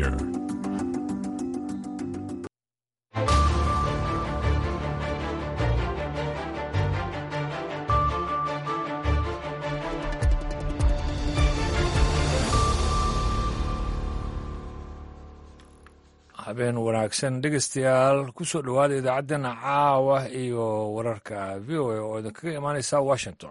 Center. habeen wanaagsan dhegeystayaal kusoo dhowaada idaacaddeenna caawa iyo wararka v o a oo idinkaga imaaneysa washington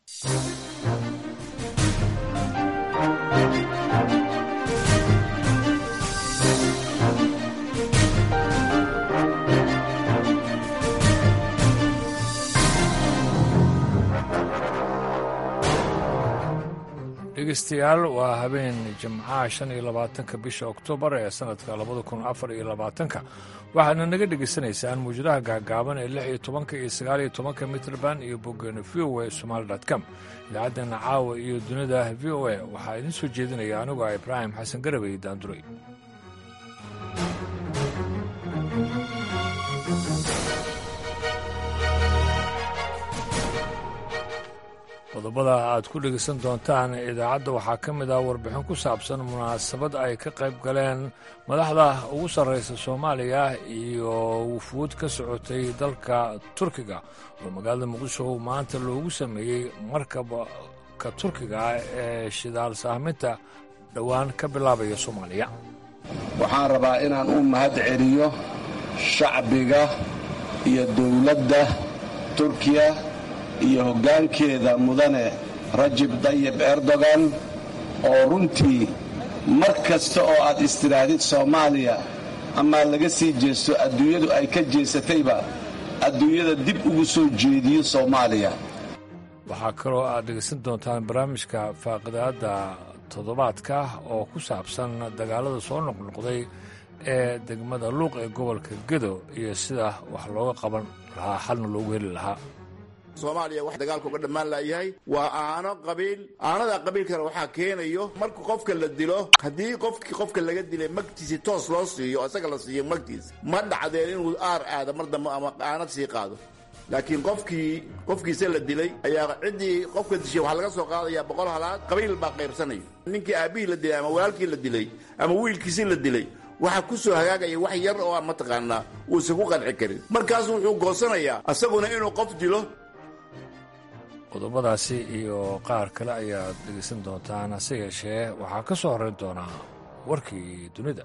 dhegeystayaal waa habeen jimcaha shan iyo labaatanka bisha oktoobar ee sanadka labada kun afar iyo labaatanka waxaadna naga dhegaysanaysaan muwjadaha gaagaaban ee lix iyo tobanka iyo sagaal iyo tobanka mitrband iyo boggeena v o a somaali com idaacaddeena caawa iyo dunida v o a waxaa idiin soo jeedinaya anigu ah ibraahim xasan garabey daanduray qodobada aad ku dhegaysan doontaan idaacadda waxaa ka mid ah warbixin ku saabsan munaasabad ay ka qayb galeen madaxda ugu sarraysa soomaaliya iyo wufuud ka socotay dalka turkiga oo magaalada muqdisho maanta loogu sameeyey markabka turkiga ee shidaal sahminta dhowaan ka bilaabaya soomaaliya waxaan rabaa inaan u mahad celiyo shacbiga iyo dowladda turkiya iyo hoggaankeeda mudane rajib dayib erdogan oo runtii mar kasta oo aad istidhaahdid soomaaliya amaa laga sii jeesto adduunyadu ay ka jeesatayba adduunyada dib ugu soo jeediyo soomaaliya waxaa kaloo aad dhegaysan doontaan barnaamijka faaqidaadda toddobaadka oo ku saabsan dagaalada soo noqnoqday ee degmada luuq ee gobolka gedo iyo sida wax looga qaban lahaa xalna loogu heli lahaa soomaaliya wax dagaalka uga dhammaan laayahay waa aano qabiil aanada qabiilkana waxaa keenayo marka qofka la dilo haddii qofkii qofka laga dilay magtiisi toos loo siiyo isaga la siiyo magtiis ma dhacdeen inuu aar aado mar dambe ama aanad sii qaado laakiin qofkii qofkiisa la dilay ayaa ciddii qofka dishay waxaa laga soo qaadayaa boqol halaad qabiil baa qaybsanaya ninkii aabbihii la dilay ama walaalkii la dilay ama wiilkiisii la dilay waxaa ku soo hagaagaya wax yar oo aan mataqaanaa uusan ku qanci karin markaasu wuxuu goosanayaa asaguna inuu qof dilo qodobadaasi iyo qaar kale ayaad dhegaysan doontaan hase yeeshee waxaa ka soo horrayn doonaa warkii dunida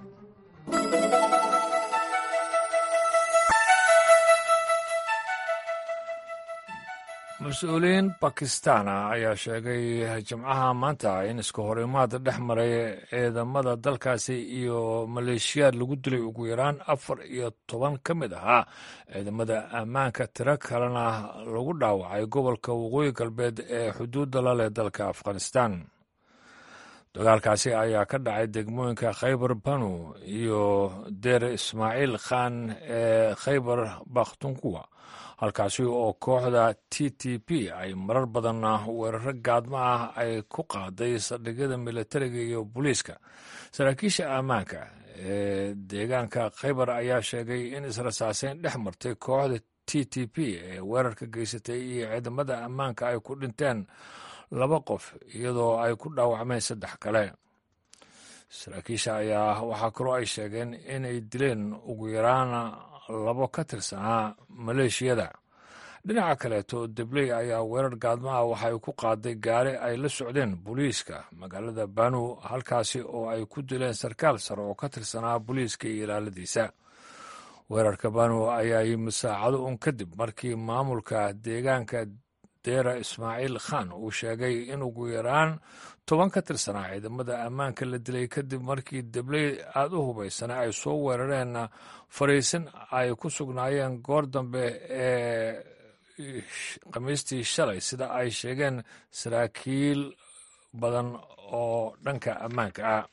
mas-uuliyiin bakistana ayaa sheegay jimcaha maanta in iska horimaad dhex maray ciidamada dalkaasi iyo maleeshiyaad lagu dilay ugu yaraan afar iyo toban ka mid ahaa ciidamada ammaanka tiro kalena lagu dhaawacay gobolka waqooyi galbeed ee xuduudda la leh dalka afghanistan dagaalkaasi ayaa ka dhacay degmooyinka khaybar banu iyo deer ismaaciil khan ee khaybar bakhtunkuwa halkaasi oo kooxda t t p ay marar badan weeraro gaadmo ah ay ku qaaday saldhigyada militariga iyo booliiska saraakiisha ammaanka ee deegaanka khaybar ayaa sheegay in israsaaseyn dhex martay kooxda t t p ee weerarka geysatay iyo ciidamada ammaanka ay ku dhinteen laba qof iyadoo ay ku dhaawacmeen saddex kale saraakiisha ayaa waxaa kaloo ay sheegeen inay dileen ugu yaraan labo ka tirsanaa maleeshiyada dhinaca kaleeto debley ayaa weerar gaadmaha waxay ku qaaday gaari ay la socdeen booliiska magaalada banu halkaasi oo ay ku dileen sarkaal sare oo ka tirsanaa booliiska iyo ilaaladiisa weerarka banu ayaa yimid saacado un kadib markii maamulka deegaanka deera ismaaciil khan uu sheegay in ugu yaraan toban ka tirsanaa ciidamada ammaanka la dilay kadib markii debley aada u hubaysana ay soo weerareen fariisin ay ku sugnaayeen goor dambe ee khamiistii shalay sida ay sheegeen saraakiil badan oo dhanka ammaanka ah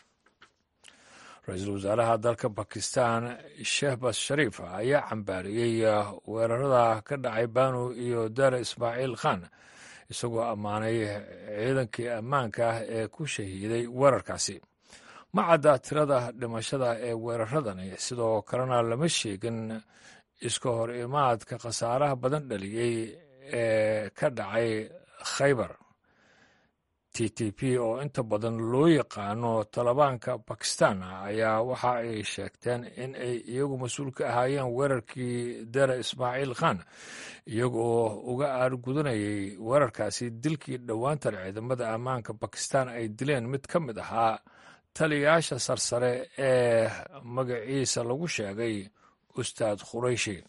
ra-iisul wasaaraha dalka bakistan shehbas shariif ayaa cambaariyey weerarada ka dhacay banu iyo dara ismaaciil khan isagoo ammaanay ciidankii ammaanka ah ee ku shahiiday weerarkaasi ma cadda tirada dhimashada ee weeraradani sidoo kalena lama sheegin iska hor imaadka khasaaraha badan dhaliyey ee ka dhacay khaybar t t t p oo inta badan loo yaqaano talibaanka bakistan ayaa waxa ay sheegteen in ay iyagu mas-uul ka ahaayeen weerarkii dera ismaaciil khan iyagoo uga aargudanayay weerarkaasi dilkii dhowaantan ciidamada ammaanka bakistan ay dileen mid ka mid ahaa taliyayaasha sarsare ee magaciisa lagu sheegay ustaad khurayshi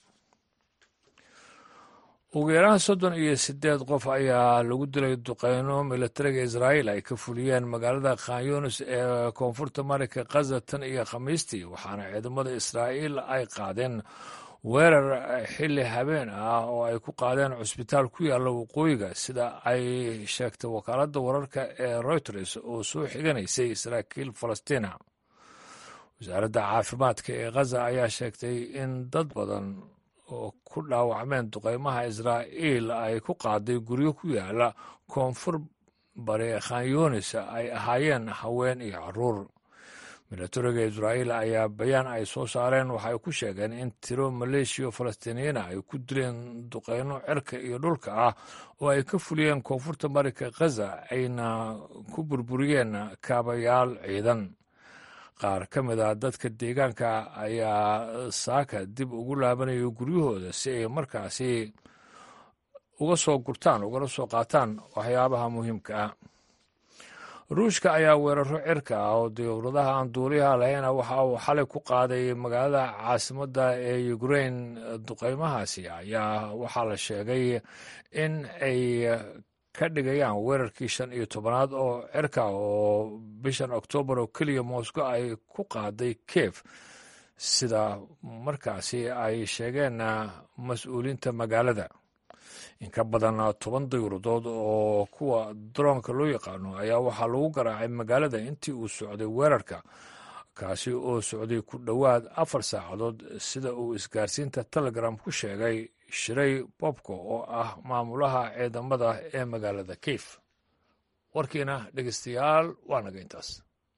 ugu yaraan soddon iyo siddeed qof ayaa lagu dilay duqeyno milatariga israa'iil ay ka fuliyeen magaalada khanyunis ee koonfurta marinka khaza tan iyo khamiistii waxaana ciidamada israa'iil ay qaadeen weerar xilli habeen ah oo ay ku qaadeen cusbitaal ku yaalla waqooyiga sida ay sheegtay wakaaladda wararka ee reuters oo soo xiganaysay saraakiil falastiina wasaaradda caafimaadka ee khaza ayaa sheegtay in dad badan oo ku dhaawacmeen duqeymaha israa'iil ay ku qaaday guryo ku yaala koonfur bari khanyunis ay ahaayeen haween iyo caruur milatariga israa'iil ayaa bayaan ay soo saareen waxay ku sheegeen in tiro maleeshiya falastiiniyiina ay ku dileen duqeyno cirka iyo dhulka ah oo ay ka fuliyeen koonfurta marinka khaza ayna ku burburiyeen kaabayaal ciidan qaar ka mid a dadka deegaanka ayaa saaka dib ugu laabanaya guryahooda si ay markaasi uga soo gurtaan ugala soo qaataan waxyaabaha muhiimka ah ruushka ayaa weeraro cirka ah oo diyowradaha aan duuliyaha lahayna waxa uu xalay ku qaaday magaalada caasimadda ee ukrain duqeymahaasi ayaa waxaa la sheegay in ay ka dhigayaan weerarkii shan iyo tobanaad oo cirka oo bishan oktoobar oo keliya moscow ay ku qaaday kiev sida markaasi ay sheegeen mas-uuliinta magaalada in ka badan toban dayuuradood oo kuwa daroonka loo yaqaano ayaa waxaa lagu garaacay magaalada intii uu socday weerarka kaasi oo socday ku dhowaad afar saacadood sida uu isgaarsiinta telegram ku sheegay shiray bobko oo ah maamulaha ciidamada ee magaalada kiif warkiina dhegeystayaal waa naga intaas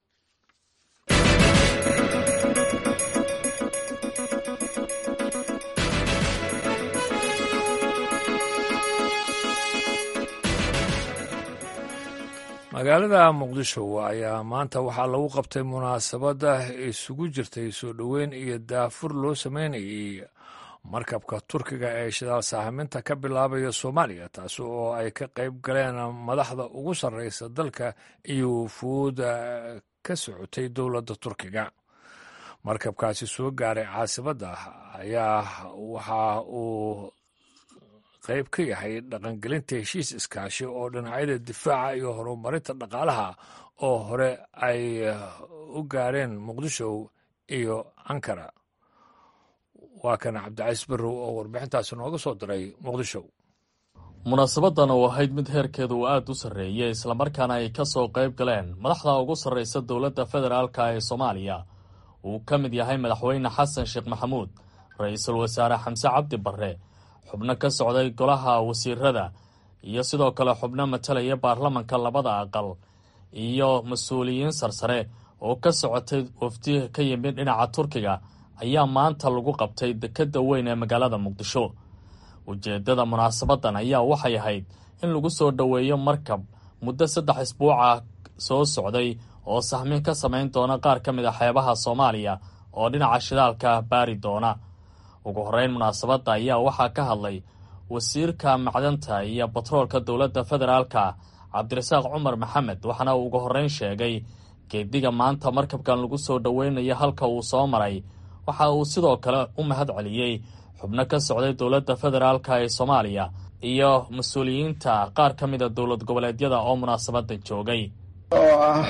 magaalada muqdisho ayaa maanta waxaa lagu qabtay munaasabadda isugu jirtay soo dhoweyn iyo daafur loo sameynayay markabka turkiga ee shidaal saaximinta ka bilaabaya soomaaliya taasi oo ay ka qayb galeen madaxda ugu sarreysa dalka iyo wufuuda ka socotay dowladda turkiga markabkaasi soo gaaray caasimadda ayaa waxa uu qayb ka yahay dhaqangelinta heshiis iskaashi oo dhinacyada difaaca iyo horumarinta dhaqaalaha oo hore ay u gaareen muqdisho iyo ankara waa kan cabdicaiis barrow oo warbixintaasi nooga soo diray muqdisho munaasabadan oo ahayd mid heerkeedu uu aada u sarreeyey islamarkaana ay ka soo qayb galeen madaxda ugu sarreysa dowladda federaalka ee soomaaliya uu ka mid yahay madaxweyne xasan sheekh maxamuud ra-iisul wasaare xamse cabdi barre xubno ka socday golaha wasiirada iyo sidoo kale xubno matalaya baarlamanka labada aqal iyo mas-uuliyiin sarsare oo ka socotay wafdi ka yimid dhinaca turkiga ayaa maanta lagu qabtay dekedda weyn ee magaalada muqdisho ujeeddada munaasabadan ayaa waxay ahayd in lagu soo dhoweeyo markab muddo saddex isbuuca soo socday oo sahmin ka samayn doona qaar ka mid a xeebaha soomaaliya oo dhinaca shidaalka baari doona ugu horreyn munaasabadda ayaa waxaa ka hadlay wasiirka macdanta iyo batroolka dowladda federaalka cabdirasaaq cumar maxamed waxaana uu ugu horreyn sheegay geediga maanta markabkan lagu soo dhoweynayo halka uu soo maray waxa uu sidoo kale u mahad celiyey xubno ka socday dowladda federaalka ee soomaaliya iyo mas-uuliyiinta qaar ka mida dowlad goboleedyada oo munaasabadda joogay oo ah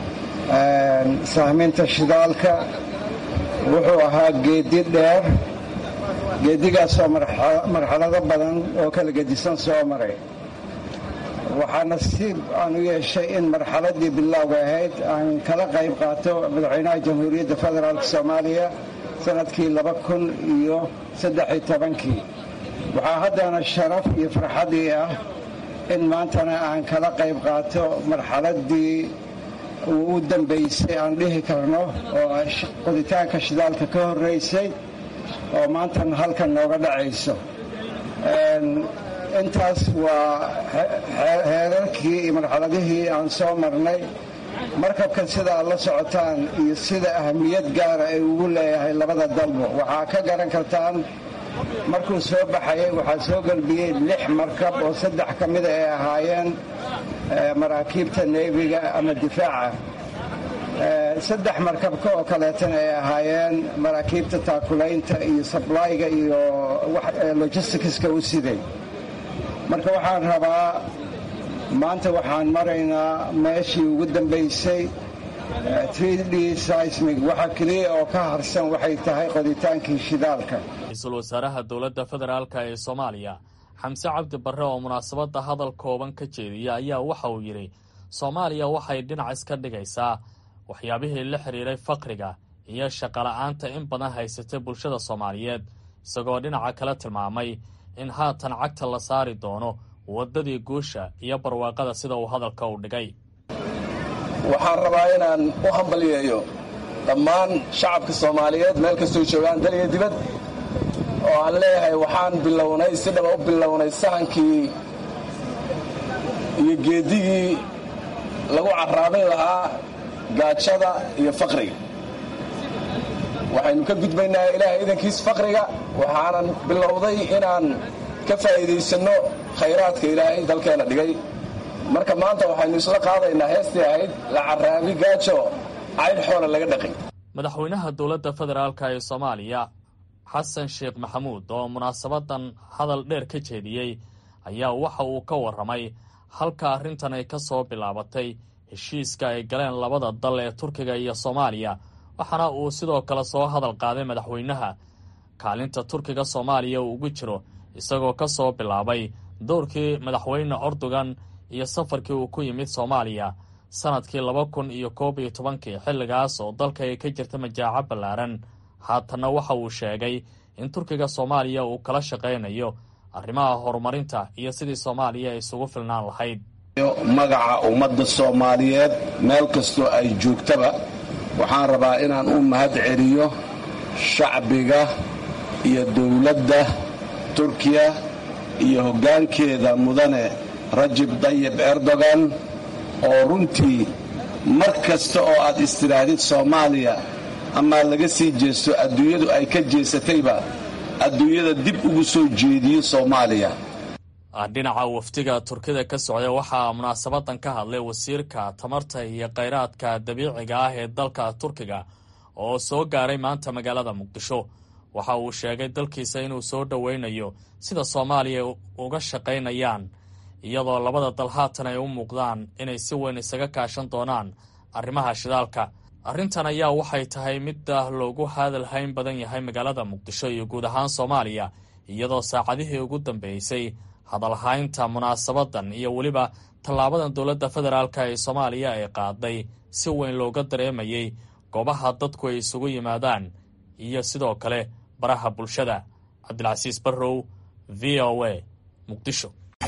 sahminta shidaalka wuxuu ahaa geedi dheer geedigaasoo marxalado badan oo kala gedisan soo maray waxaa nasiib aan u yeeshay in marxaladii bilowga ahayd aan kala qayb qaato madaxweynaha jamhuuriyadda federaalk soomaaliya sanadkii laba kun iyo saddexiyo tobankii waxaa haddana sharaf iyo farxadii ah in maantana aan kala qayb qaato marxaladii uu u dambaysay aan dhihi karno oo qoditaanka shidaalka ka horraysay oo maantana halkan nooga dhacayso intaas waa heerarkii iyo marxaladihii aan soo marnay markabkan sida aad la socotaan iyo sida ahamiyad gaara ay ugu leeyahay labada dalbo waxaa ka garan kartaan markuu soo baxayay waxaa soo gelbiyey lix markab oo saddex ka mida ay ahaayeen maraakiibta neefiga ama difaaca saddex markabka oo kaleetana ay ahaayeen maraakiibta taakulaynta iyo sablayga iyo logisticska u siday marka waxaan rabaa maanta waxaan maraynaa meeshii ugu dambaysay d seismig waxa keliya oo ka harsan waxay tahay qoditaankii shidaalka ra-iisul wasaaraha dowladda federaalk ee soomaaliya xamse cabdi barre oo munaasabadda hadal kooban ka jeediya ayaa waxa uu yidhi soomaaliya waxay dhinac iska dhigaysaa waxyaabihii la xidhiiray faqriga iyo shaqola'aanta in badan haysatay bulshada soomaaliyeed isagoo dhinaca kale tilmaamay in haatan cagta la saari doono waddadii guusha iyo barwaaqada sida uu hadalka u dhigay waxaan rabaa inaan u hambaliyeeyo dhammaan shacabka soomaaliyeed meel kastoo joogaan dal iyo dibad oo aan leeyahay waxaan bilownay si dhaba u bilownay sahankii iyo geedigii lagu carraabin lahaa gaajada iyo faqriga waxaynu ka gudbaynaa ilaahay idankiis faqriga waxaanan bilowday inaan ka faa'iidaysanno khayraadka ilaahay dalkeenna dhigay marka maanta waxaynu isla qaadaynaa heestii ahayd la carraabi gaajo caydh xoola laga dhaqay madaxweynaha dowladda federaalk ee soomaaliya xasan sheekh maxamuud oo munaasabadan hadal dheer ka jeediyey ayaa waxa uu ka warramay halka arrintan ay ka soo bilaabatay heshiiska ay galeen labada dal ee turkiga iyo soomaaliya waxaana uu sidoo kale soo hadal qaaday madaxweynaha kaalinta turkiga soomaaliya uu ugu jiro isagoo ka soo bilaabay dowrkii madaxweyne ordogan iyo safarkii uu ku yimid soomaaliya sannadkii laba kun iyo koob iyo tobankii xilligaas oo dalka ay ka jirta majaaco ballaaran haatanna waxa uu sheegay in turkiga soomaaliya uu kala shaqaynayo arrimaha horumarinta iyo sidii soomaaliya ay isugu filnaan lahayd magaca ummadda soomaaliyeed meel kastoo ay joogtaba waxaan rabaa inaan u mahad celiyo shacbiga iyo dowladda turkiya iyo hoggaankeeda mudane rajib dayib erdogan oo runtii mar kasta oo aad istidhaahdid soomaaliya amaa laga sii jeesto adduunyadu ay ka jeesatayba adduunyada dib ugu soo jeediyo soomaaliya dhinaca wafdiga turkida ka socday waxaa munaasabadan ka hadlay wasiirka tamarta iyo kheyraadka dabiiciga ah ee dalka turkiga oo soo gaaray maanta magaalada muqdisho waxa uu sheegay dalkiisa inuu soo dhoweynayo sida soomaaliya uga shaqaynayaan iyadoo labada dal haatan ay u muuqdaan inay si weyn isaga kaashan doonaan arrimaha shidaalka arrintan ayaa waxay tahay midda loogu hadal hayn badan yahay magaalada muqdisho iyo guud ahaan soomaaliya iyadoo saacadihii ugu dambeysay hadalhaynta munaasabadan iyo weliba tallaabadan dowladda federaalk ee soomaaliya ay qaaday si weyn looga dareemayay goobaha dadku ay isugu yimaadaan iyo sidoo kale baraha bulshada cabdilcasiis barrow v o a muqdisho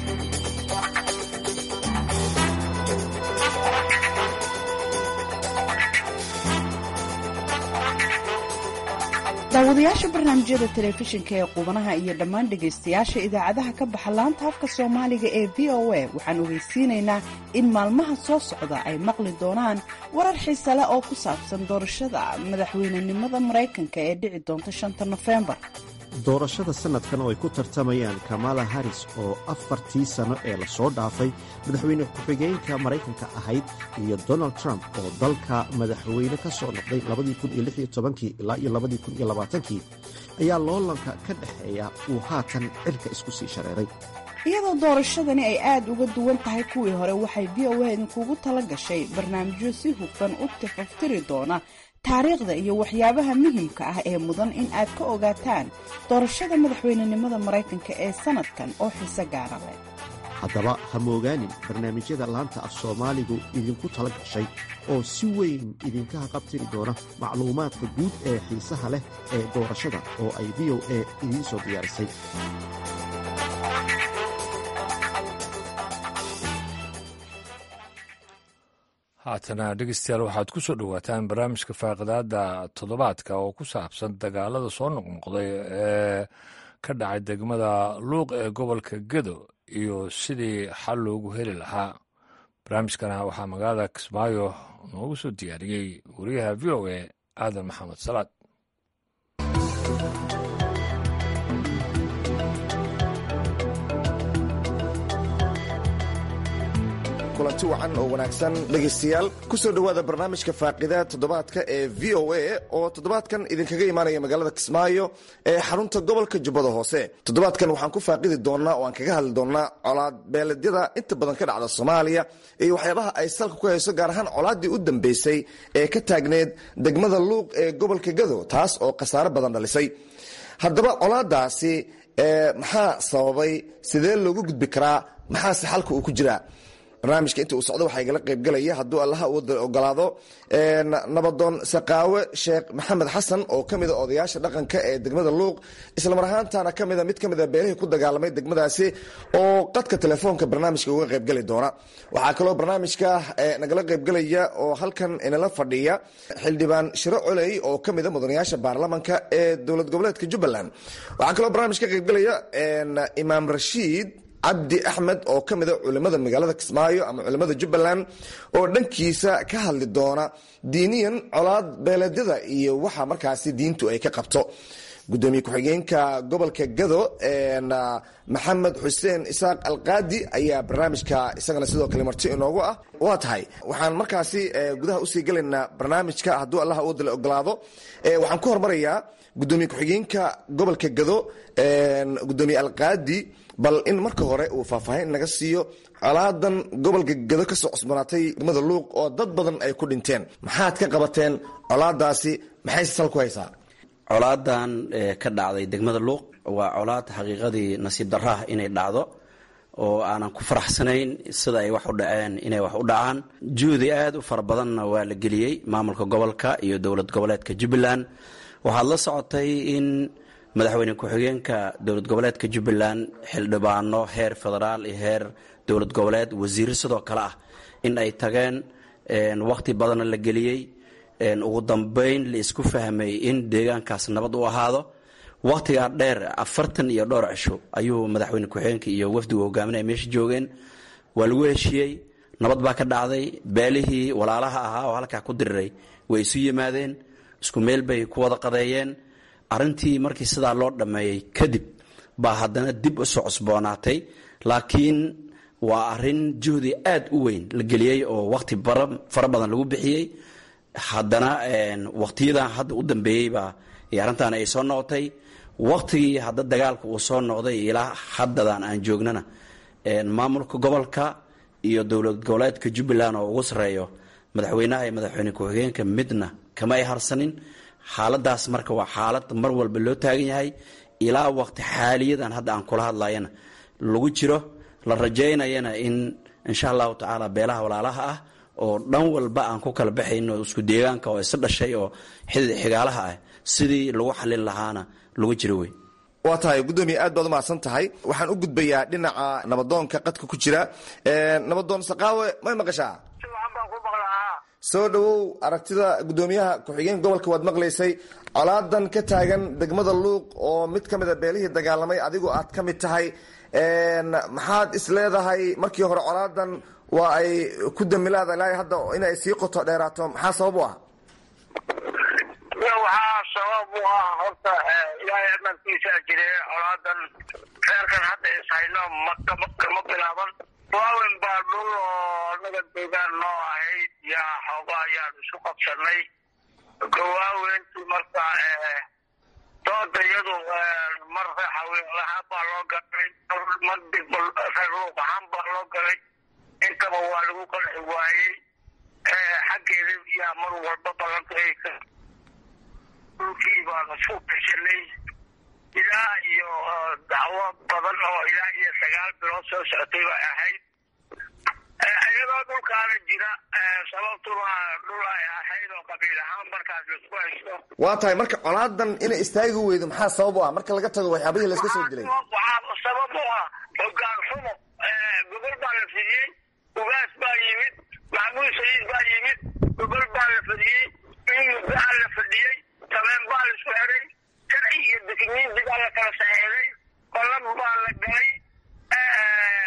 daawadayaasha barnaamijyada telefishinka ee qubanaha iyo dhammaan dhegaystayaasha idaacadaha ka baxa laanta afka soomaaliga ee v o a waxaan ogeysiinaynaa in maalmaha soo socda ay maqli doonaan warar xiise leh oo ku saabsan doorashada madaxweynenimada maraykanka ee dhici doonta shanta nofembar doorashada sannadkan oo ay ku tartamayaan kamala haris oo afartii sano ee lasoo dhaafay madaxweyne ku-xigeenka maraykanka ahayd iyo donald trump oo dalka madaxweyne ka soo noqday ilaa iyo kii ayaa loolanka ka dhexeeya uu haatan cirka isku sii shareeray iyadoo doorashadani ay aad uga duwan tahay kuwii hore waxay v o a idinkugu tala gashay barnaamijyo si hufan u tifaftiri doona taariikhda iyo waxyaabaha muhiimka ah ee mudan in aad ka ogaataan doorashada madaxweynenimada maraykanka ee sannadkan oo xiise gaara leh haddaba ha moogaanin barnaamijyada laanta af soomaaligu idinku tala gashay oo si weyn idinka haqabtiri doona macluumaadka guud ee xiisaha leh ee doorashada oo ay v o a idiin soo diyaarisay haatana dhegeystayaal waxaad ku soo dhowaataan barnaamijka faaqidaada toddobaadka oo ku saabsan dagaalada soo noqnoqday ee ka dhacay degmada luuq ee gobolka gedo iyo sidii xal loogu heli lahaa barnaamijkana waxaa magaalada kismaayo noogu soo diyaariyey wariyaha v o a aadan maxamed salaad kulanti wacan oo wanaagsan dhegaystayaal ku soo dhowaada barnaamijka faaqida toddobaadka ee v o a oo toddobaadkan idinkaga imaanaya magaalada kismaayo ee xarunta gobolka jubbada hoose toddobaadkan waxaan ku faaqidi doonnaa oo aan kaga hadli doonnaa colaad beeledyada inta badan ka dhacda soomaaliya iyo waxyaabaha ay salka ku hayso gaar ahaan colaaddii u dambeysay ee ka taagneed degmada luuq ee gobolka gado taas oo khasaaro badan dhalisay haddaba colaadaasi maxaa sababay sidee loogu gudbi karaa maxaase xalka uu ku jiraa barnaamijka inta uu socdo waxaa igala qaybgalaya hadduu allaha uu ogolaado nabadoon saqaawe sheekh maxamed xasan oo ka mida odayaasha dhaqanka ee degmada luuq islamar ahaantana kamida mid ka mida beelihii ku dagaalamay degmadaasi oo qadka telefoonka barnaamijka uga qaybgali doona waxaa kaloo barnaamijka nagala qaybgalaya oo halkan inala fadhiya xildhibaan shiro coley oo ka mida mudanayaasha baarlamanka ee dowlad goboleedka jubbaland waxaa kaloo barnaamij ka qaybgalaya imaam rashiid cabdi axmed oo ka mida culimada magaalada kismaayo ama culimada jubbaland oo dhankiisa ka hadli doona diiniyan colaad beeleedyada iyo waxa markaasi diintu ay ka qabto gudoomiye ku-xigeenka gobolka gado maxamed xuseen isaaq alqaadi ayaa barnaamijka isagana sidoo kale marti inoogu ah waa tahay waxaan markaasi gudaha usii gelaynaa barnaamijka hadduu allah uwadala ogolaado waxaan ku hormarayaa gudoomiye ku-xigeenka gobolka gado gudoomiye alqaadi bal in marka hore uu faahfaahin naga siiyo colaadan gobolka gado kasoo cusbanaatay degmada luuq oo dad badan ay ku dhinteen maxaad ka qabateen colaadaasi maxayse sal ku haysaa colaadan ka dhacday degmada luuq waa colaad xaqiiqadii nasiib daraah inay dhacdo oo aanan ku faraxsanayn sida ay wax u dhaceen inay wax u dhacaan juhdi aad u fara badanna waa la geliyey maamulka gobolka iyo dowlad goboleedka jubbaland waxaad la socotay in madaxweyne ku-xigeenka dowlad goboleedka jubbaland xildhibaano heer federaal iyo heer dowlad goboleed wasiiro sidoo kale ah in ay tageen wakhti badanna la geliyey ugu dambeyn la isku fahmay in deegaankaas nabad u ahaado wakhtigaa dheer afartan iyo dhowr cisho ayuu madaxweyne ku-xigeenka iyo wafdigu hogaaminaya meesha joogeen waa lagu heshiiyey nabad baa ka dhacday beelihii walaalaha ahaa oo halkaa ku diriray way isu yimaadeen isku meel bay ku wada qadeeyeen arrintii markii sidaa loo dhammeeyey kadib baa haddana dib usoo cusboonaatay laakiin waa arrin juhdi aad u weyn la geliyey oo wakhti fara badan lagu bixiyey haddana wakhtiyadan hadda u dambeeyeybaa arrintan ay soo noqotay wakhtigii hadda dagaalka uu soo noqday ilaa haddadan aan joognana maamulka gobolka iyo dowlad goboleedka jubbaland oo ugu sarreeyo madaxweynaha iyo madaxweyne ku-xigeenka midna kama ay harsanin xaaladaas marka waa xaalad mar walba loo taagan yahay ilaa waqti xaaliyadan hadda aan kula hadlayana lagu jiro la rajaynayana in insha allahu tacaala beelaha walaalaha ah oo dhan walba aan ku kala baxayno isku deegaanka oo isa dhashay oo xidid xigaalaha ah sidii lagu xalin lahaana lagu jiro wey waa tahay gudoomiye aad baad umahadsan tahay waxaan u gudbayaa dhinaca nabadoonka qadka ku jira nabadoon saqaawe may maqashaa soo dhowow aragtida gudoomiyaha ku-xigeen gobolka waad maqlaysay colaadan ka taagan degmada luuq oo mid ka mid a beelihii dagaalamay adigu aad ka mid tahay maxaad is leedahay markii hore colaadan waa ay ku damilaada ilaa hadda inay sii qoto dheeraato maxaa sabab u ah waxaa sabab u ah horta ilaahay amarkiisaa jire colaadan reerkan hadda ishayno makama bilaaban waawen baa dhul oo anaga deegaan noo ahayd yaa xooga ayaan isu qabsanay gawaawentii marka dooda iyadu mar haweenlahaan baa loo galay mar digbal reer luuq ahaan baa loo galay intaba waa lagu qanci waayey xaggeeda yaa mar walba balanta dhulkii baanu isku gashanay ilaa iyo dacwo badan oo ilaa iyo sagaal bilood soo socotay bay ahayd iyadoo dhulkaana jira sababtuna dhul ay ahayd oo qabiil ahaan markaas laisku haysto waa tahay marka colaadan inay istaagi weydo maxaa sabab u ah marka laga tago waxyaabihii layska soo dilay waxaa sabab u ah hogaan xumo gobol baa la fidiyey ugaas baa yimid maxmuud sayiid baa yimid gobol baa la fadiyey in muddaa la fadhiyey sabeen baa la isku xiray sharci iyo dekimiinti baa la kala saxeexday qolan baa la galay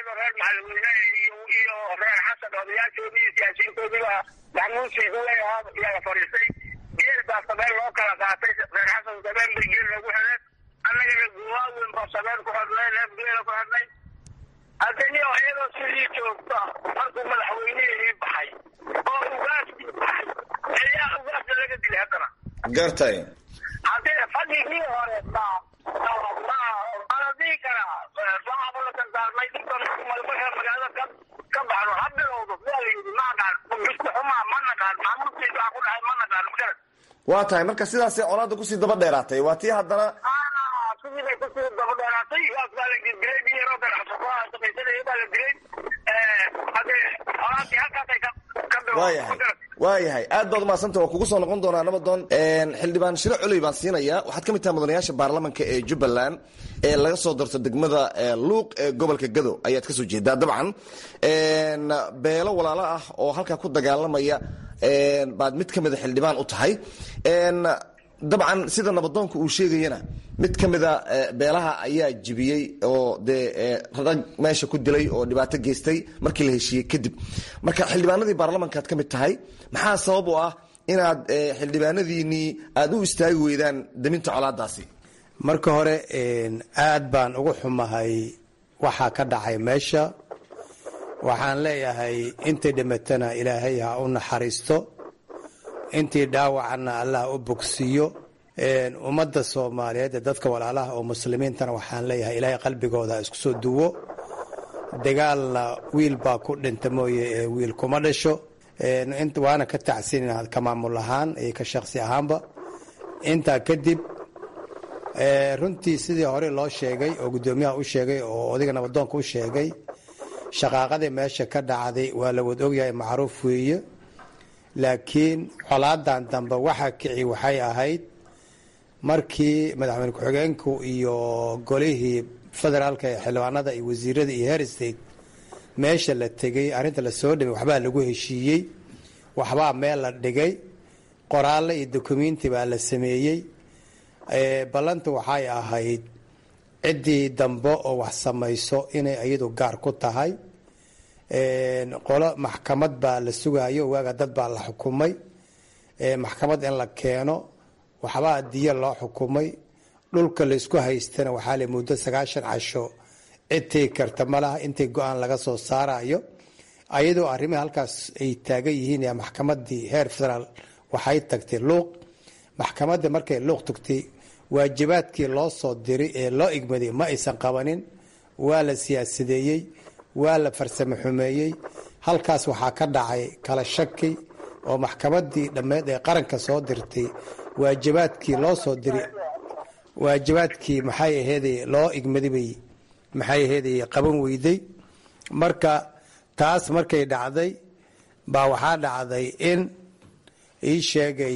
odayaasheeda reer maxalweyne iyo iyo reer xasan odayaashoodii iyo siyaasiyiintoodiiba maxamuud siiduwey oo iyaga fadhiistay geel baa sabeen loo kala qaatay reer xasan sabeen bay geel loogu xidheen annagana guwaaweyn baa sabeen ku xidhnay neef geela ku xidhnay haddani iyadoo sidii joogta markuu madaxweynihii baxay oo ugaaskii baxay ayaa ugaasta laga dilay haddana gartay haddii fadhigii hore ma ala dhihi karaa waxaaba la dardaarmay dhibkan marka magaalada ka ka baxno ha bilowdo waa la yidhi ma aqaan bista xumaa ma naqaan maamuudkiisa waxa ku dhacay ma naqaan magarat waa tahay marka sidaasay colaadda kusii daba dheeraatay waa tii haddana sidii bay kusii daba dheeraatay waas baa la dilay nin yaroo ganacsato shaqaysanaya baa la dilay haddee colaadii halkaasay ka ka waayahay waayahay aad baad umahadsanta waa kugu soo noqon doonaa nabadoon xildhibaan shiro culey baan siinayaa waxaad ka mid tahay mudanayaasha baarlamanka ee jubbaland ee laga soo darto degmada luuq ee gobolka gado ayaad kasoo jeedaa dabcan beelo walaalo ah oo halkaa ku dagaalamaya baad mid ka mida xildhibaan u tahay dabcan sida nabadoonka uu sheegayana mid ka mida beelaha ayaa jibiyey oo dee rag meesha ku dilay oo dhibaato geystay markii la heshiiyey kadib marka xildhibaanadii baarlamankaad ka mid tahay maxaa sabab u ah inaad xildhibaanadiinii aada u istaagi weydaan daminta colaadaasi marka hore aad baan ugu xumahay waxaa ka dhacay meesha waxaan leeyahay intay dhimatana ilaahay ha u naxariisto intii dhaawacana allah u bogsiiyo ummadda soomaaliyeed ee dadka walaalaha oo muslimiintana waxaan leeyahay ilaahay qalbigooda isku soo duwo dagaalna wiil baa ku dhinta mooye ee wiil kuma dhasho waana ka tacsiinina ka maamul ahaan iyo ka shaqsi ahaanba intaa kadib runtii sidii hore loo sheegay oo guddoomiyaha u sheegay oo odayga nabadoonka u sheegay shaqaaqadii meesha ka dhacday waa la wad ogyahay macruuf weeye laakiin colaadan dambe waxa kici waxay ahayd markii madaxweyne ku-xigeenku iyo golihii federaalka ee xildhibaanada iyo wasiirada iyo her state meesha la tegay arrinta lasoo dhimay waxbaa lagu heshiiyey waxbaa meel la dhigay qoraalle iyo dokumenti baa la sameeyey ballanta waxay ahayd ciddii dambe oo wax samayso inay iyadu gaar ku tahay qolo maxkamad baa la sugayo waaga dad baa la xukumay maxkamad in la keeno waxbaa diya loo xukumay dhulka laysku haystana waxaa la muddo sagaashan casho cidtay karta malaha intay go-aan laga soo saarayo ayadoo arrimihii halkaas ay taagan yihiin maxkamadii heer federaal waxay tagtay luuq maxkamadda markay luuq tagtay waajibaadkii loo soo diray ee loo igmaday ma aysan qabanin waa la siyaasadeeyey waa la farsamo xumeeyey halkaas waxaa ka dhacay kala shaki oo maxkamadii dhammeed ee qaranka soo dirtay waajibaadkii loo soo diray waajibaadkii maxay aheeday loo igmadibay maxay aheeday qaban weyday marka taas markay dhacday baa waxaa dhacday in ii sheegay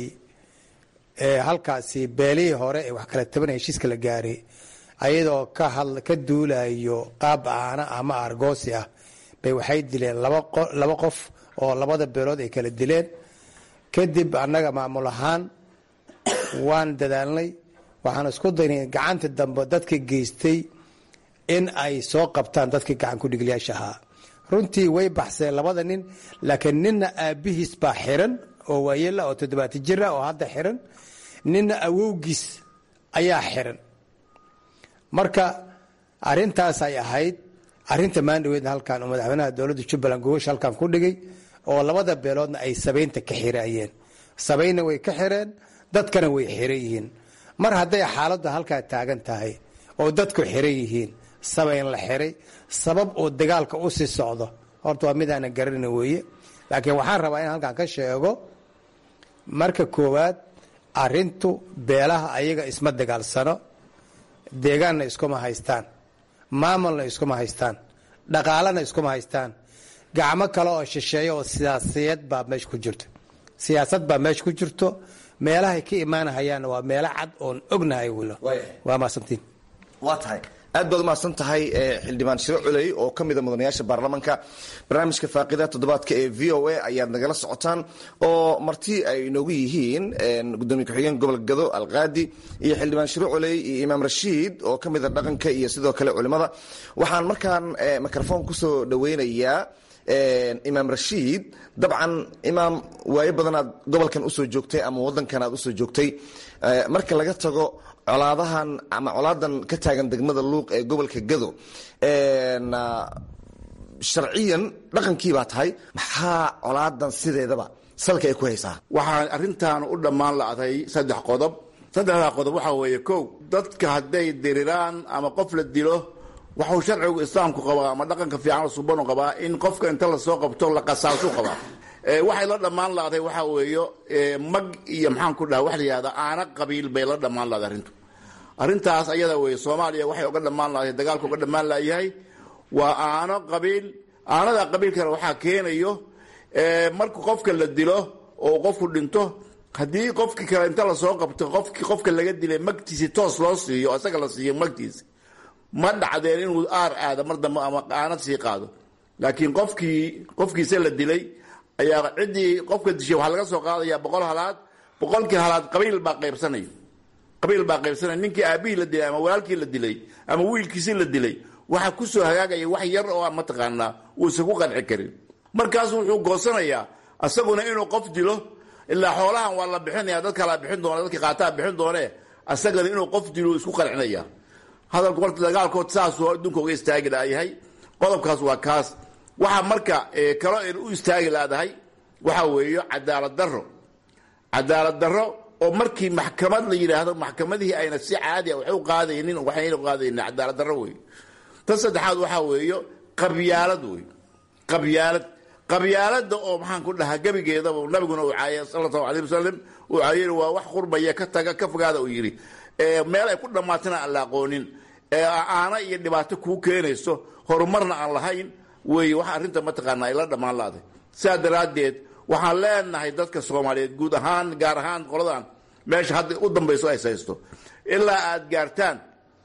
halkaasi beelihii hore ee wax kala tabanaya heshiiska la gaaray ayadoo ka duulayo qaab aana ama argoosi ah bay waxay dileen laba qof oo labada beelood ay kala dileen kadib annaga maamul ahaan waan dadaalnay waxaan isku daynay gacanta dambe dadka geystay in ay soo qabtaan dadkii gacan kudhiglayaasha ahaa runtii way baxseen labada nin laakiin ninna aabbihiis baa xiran oo waayela oo toddobaati jira oo hadda xiran ninna awowgiis ayaa xiran marka arintaas ay ahayd arinta maandhaweedna halkan oo madaxweynaha dowladda jubbaland gogosha halkan ku dhigay oo labada beeloodna ay sabaynta ka xiraayeen sabaynna way ka xireen dadkana way xiran yihiin mar hadday xaaladdu halkaa taagan tahay oo dadku xiran yihiin sabayn la xiray sabab oo dagaalka u sii socdo horta waa midaana garanayna weeye laakiin waxaan rabaa in halkan ka sheego marka koowaad arintu beelaha ayaga isma dagaalsano deegaanna iskuma haystaan maamulna iskuma haystaan dhaqaalana iskuma haystaan gacmo kale oo shisheeya oo siyaasiyad baa meesha ku jirto siyaasad baa meesha ku jirto meelahay ka imaanahayaanna waa meelo cad oon ognahay wilo waa maasantiin waa tahay aad baad umahadsan tahay xildhibaan shiro culey oo ka mida mudanayaasha baarlamanka barnaamijka faaqida toddobaadka ee v o a ayaad nagala socotaan oo marti ay inoogu yihiin gudoomiye ku-xigeen gobolka gado alqaadi iyo xildhibaan shiro culey iyo imaam rashiid oo ka mida dhaqanka iyo sidoo kale culimada waxaan markaan microfoon kusoo dhaweynayaa imaam rashiid dabcan imaam waayo badanaad gobolkan usoo joogtay ama wadankan aad usoo joogtay marka laga tago colaadahan ama colaadan ka taagan degmada luuq ee gobolka gado sharciyan dhaqankii baa tahay maxaa colaadan sideedaba salka ay ku haysaa waxaan arrintan u dhammaan la'day saddex qodob saddexdaa qodob waxaa weeye kow dadka hadday diriraan ama qof la dilo waxuu sharcigu islaamku qabaa ama dhaqanka fiican subanu qabaa in qofka inta lasoo qabto la qasaasu qabaa waxay la dhammaan la'day waxaa weeyo mag iyo maxaan ku dhaha wax la yihahda aana qabiil bay la dhammaan la'day arrintu arrintaas ayada weeye soomaaliya waxay uga dhammaan la'day dagaalka uga dhammaan la'yahay waa aano qabiil aanada qabiilkana waxaa keenayo marka qofka la dilo oo qofku dhinto haddii qofkii kale inta lasoo qabto qofki qofka laga dilay magtiisi toos loo siiyo isaga la siiyo magtiisi ma dhacdeen inuu aar aado mar dambe ama aanad sii qaado laakiin qofkii qofkiisa la dilay ayaa ciddii qofka dishay waxaa laga soo qaadaya boqol halaad boqolkii halaad qabiil baa qaybsanaya qabiil baa qaybsanaya ninkii aabihii la dilay ama walaalkii la dilay ama wiilkiisii la dilay waxaa kusoo hagaagaya wax yar oo aan mataqaanaa uusan ku qanci karin markaasu wuxuu goosanayaa isaguna inuu qof dilo ilaa xoolahan waa la bixinaya dad kalaa bixin doona dadki qaataa bixin doone isagana inuu qof dilo isku qancinaya hadalku horta dagaalkood saasuu adduunka uga istaagi laayahay qodobkaas waa kaas waxaa marka kalo en u istaagi laadahay waxaa weeyo cadaalad daro cadaalad daro oo markii maxkamad la yidhaahdo maxkamadihii ayna si caadi a wax u qaadaynin waxayna qaadaynin cadaalad daro wey tan saddexaad waxaa weeyo qabyaalad wey qabyaalad qabyaalada oo maxaan ku dhahaa gebigeedaba nabiguna uu caayay sala allahu alayh wasalam uu caayay waa wax qurbaya ka taga ka fogaada uu yidhi meel ay ku dhammaatana aan la aqoonin aana iyo dhibaato kuu keenayso horumarna aan lahayn wey wax arrinta mataqaana ay la dhammaan laaday sidaa daraaddeed waxaan leenahay dadka soomaaliyeed guud ahaan gaar ahaan qoladan meesha hadda u dambayso ay haysto ilaa aad gaartaan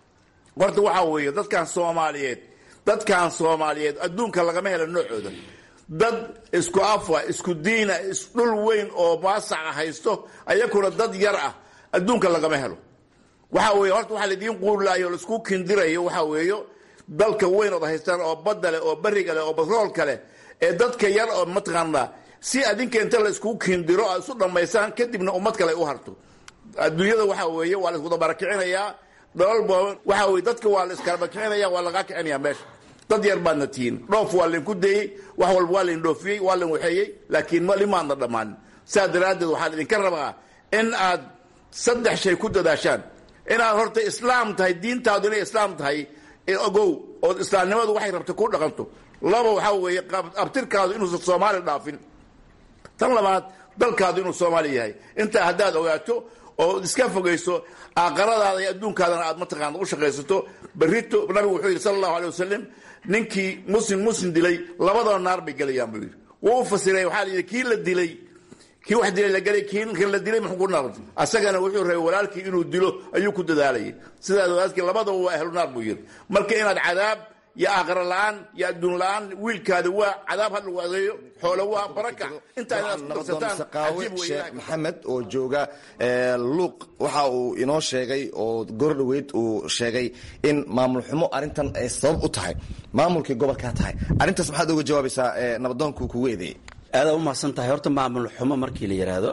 horta waxaa weeye dadkan soomaaliyeed dadkan soomaaliyeed adduunka lagama helo noocooda dad isku afa isku diina isdhul weyn oo maasaca haysto ayakuna dad yar ah adduunka lagama helo waxa weeye horta waxaa laidiin quurlaayo o laisku kindirayo waxaa weeyo dalka weyn ood haystaan oo badda leh oo bariga leh oo batroolka leh ee dadka yar oo mataqaanaa si adinka inta la iskugu kindiro aad isu dhammaysaan kadibna ummad kale ay u harto adduunyada waxaa weeye waa la isku dabarakicinayaa dhalal waxaa weye dadka waa la iskalabakicinaya waa lagaa kicinaya meesha dad yar baadna tihiin dhoof waa laydinku dayey wax walba waa laydin dhoofiyey waa laydin waxeeyey laakiin limaadna dhammaanin sidaa daraaddeed waxaa laydinka rabaa in aad saddex shay ku dadaashaan inaad horta islaam tahay diintaadu inay islaam tahay ogow ood islaamnimadu waxay rabta ku dhaqanto laba waxaa weeye abtirkaadu inuusan soomaali dhaafin tan labaad dalkaadu inuu soomaali yahay intaa haddaad ogaato oo iska fogayso aqaradaada iyo adduunkaadana aad mataqaana u shaqaysato berito nabigu wuxuu yidhi sala allahu alay wasalam ninkii muslim muslim dilay labadaba naar bay gelayaan buu yidhi wuu u fasiray waxaa la yidhi kii la dilay kii wax dilay la gelay kii ninkan la dilay muxuu ku naar asagana wuxuu rabay walaalkii inuu dilo ayuu ku dadaalayay sidaas walaalkii labadaba waa ahlu naar buu yidhi marka inaad cadaab iyo aakhira la-aan iyo adduun la-aan wiilkaada waa cadaab ha lagu adeeyo xoolo waa baraka intaa inaad qabsataan cajiib wey sheekh maxamed oo jooga luuq waxa uu inoo sheegay oo gordhoweyd uu sheegay in maamul xumo arrintan ay sabab u tahay maamulkii gobolkaa tahay arrintaas maxaad oga jawaabaysaa nabadoonku kugu eedeeyey aada u mahadsan tahay horta maamul xumo markii la yidhaahdo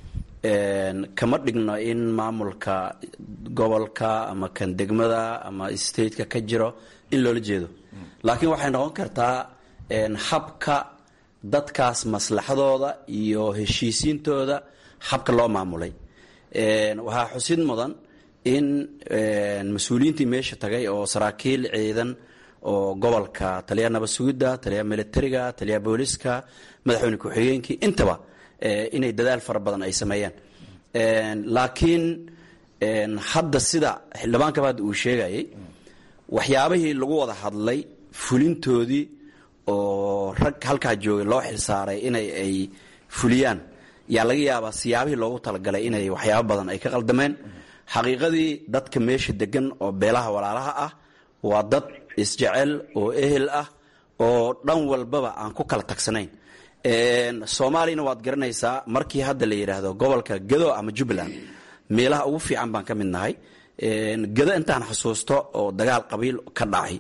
kama dhigno in maamulka gobolka ama kan degmada ama stateka ka jiro in loola jeedo laakiin waxay noqon kartaa habka dadkaas maslaxadooda iyo heshiisiintooda habka loo maamulay waxaa xusid mudan in mas-uuliyiintii meesha tagay oo saraakiil ciidan oo gobolka taliyaha nabad sugidda taliyaha militariga taliyaha booliska madaxweyne ku-xigeenkii intaba inay dadaal fara badan ay sameeyaan laakiin hadda sida xildhibaankaba hadda uu sheegayay waxyaabihii lagu wada hadlay fulintoodii oo rag halkaa joogay loo xilsaaray inay ay fuliyaan yaa laga yaabaa siyaabihii loogu talagalay inay waxyaabo badan ay ka qaldameen xaqiiqadii dadka meesha degan oo beelaha walaalaha ah waa dad isjecel oo ehel ah oo dhan walbaba aan ku kala tagsanayn soomaaliyana waad garanaysaa markii hadda la yidhaahdo gobolka gado ama jubbaland meelaha ugu fiican baan ka mid nahay gado intaan xusuusto oo dagaal qabiil ka dhacay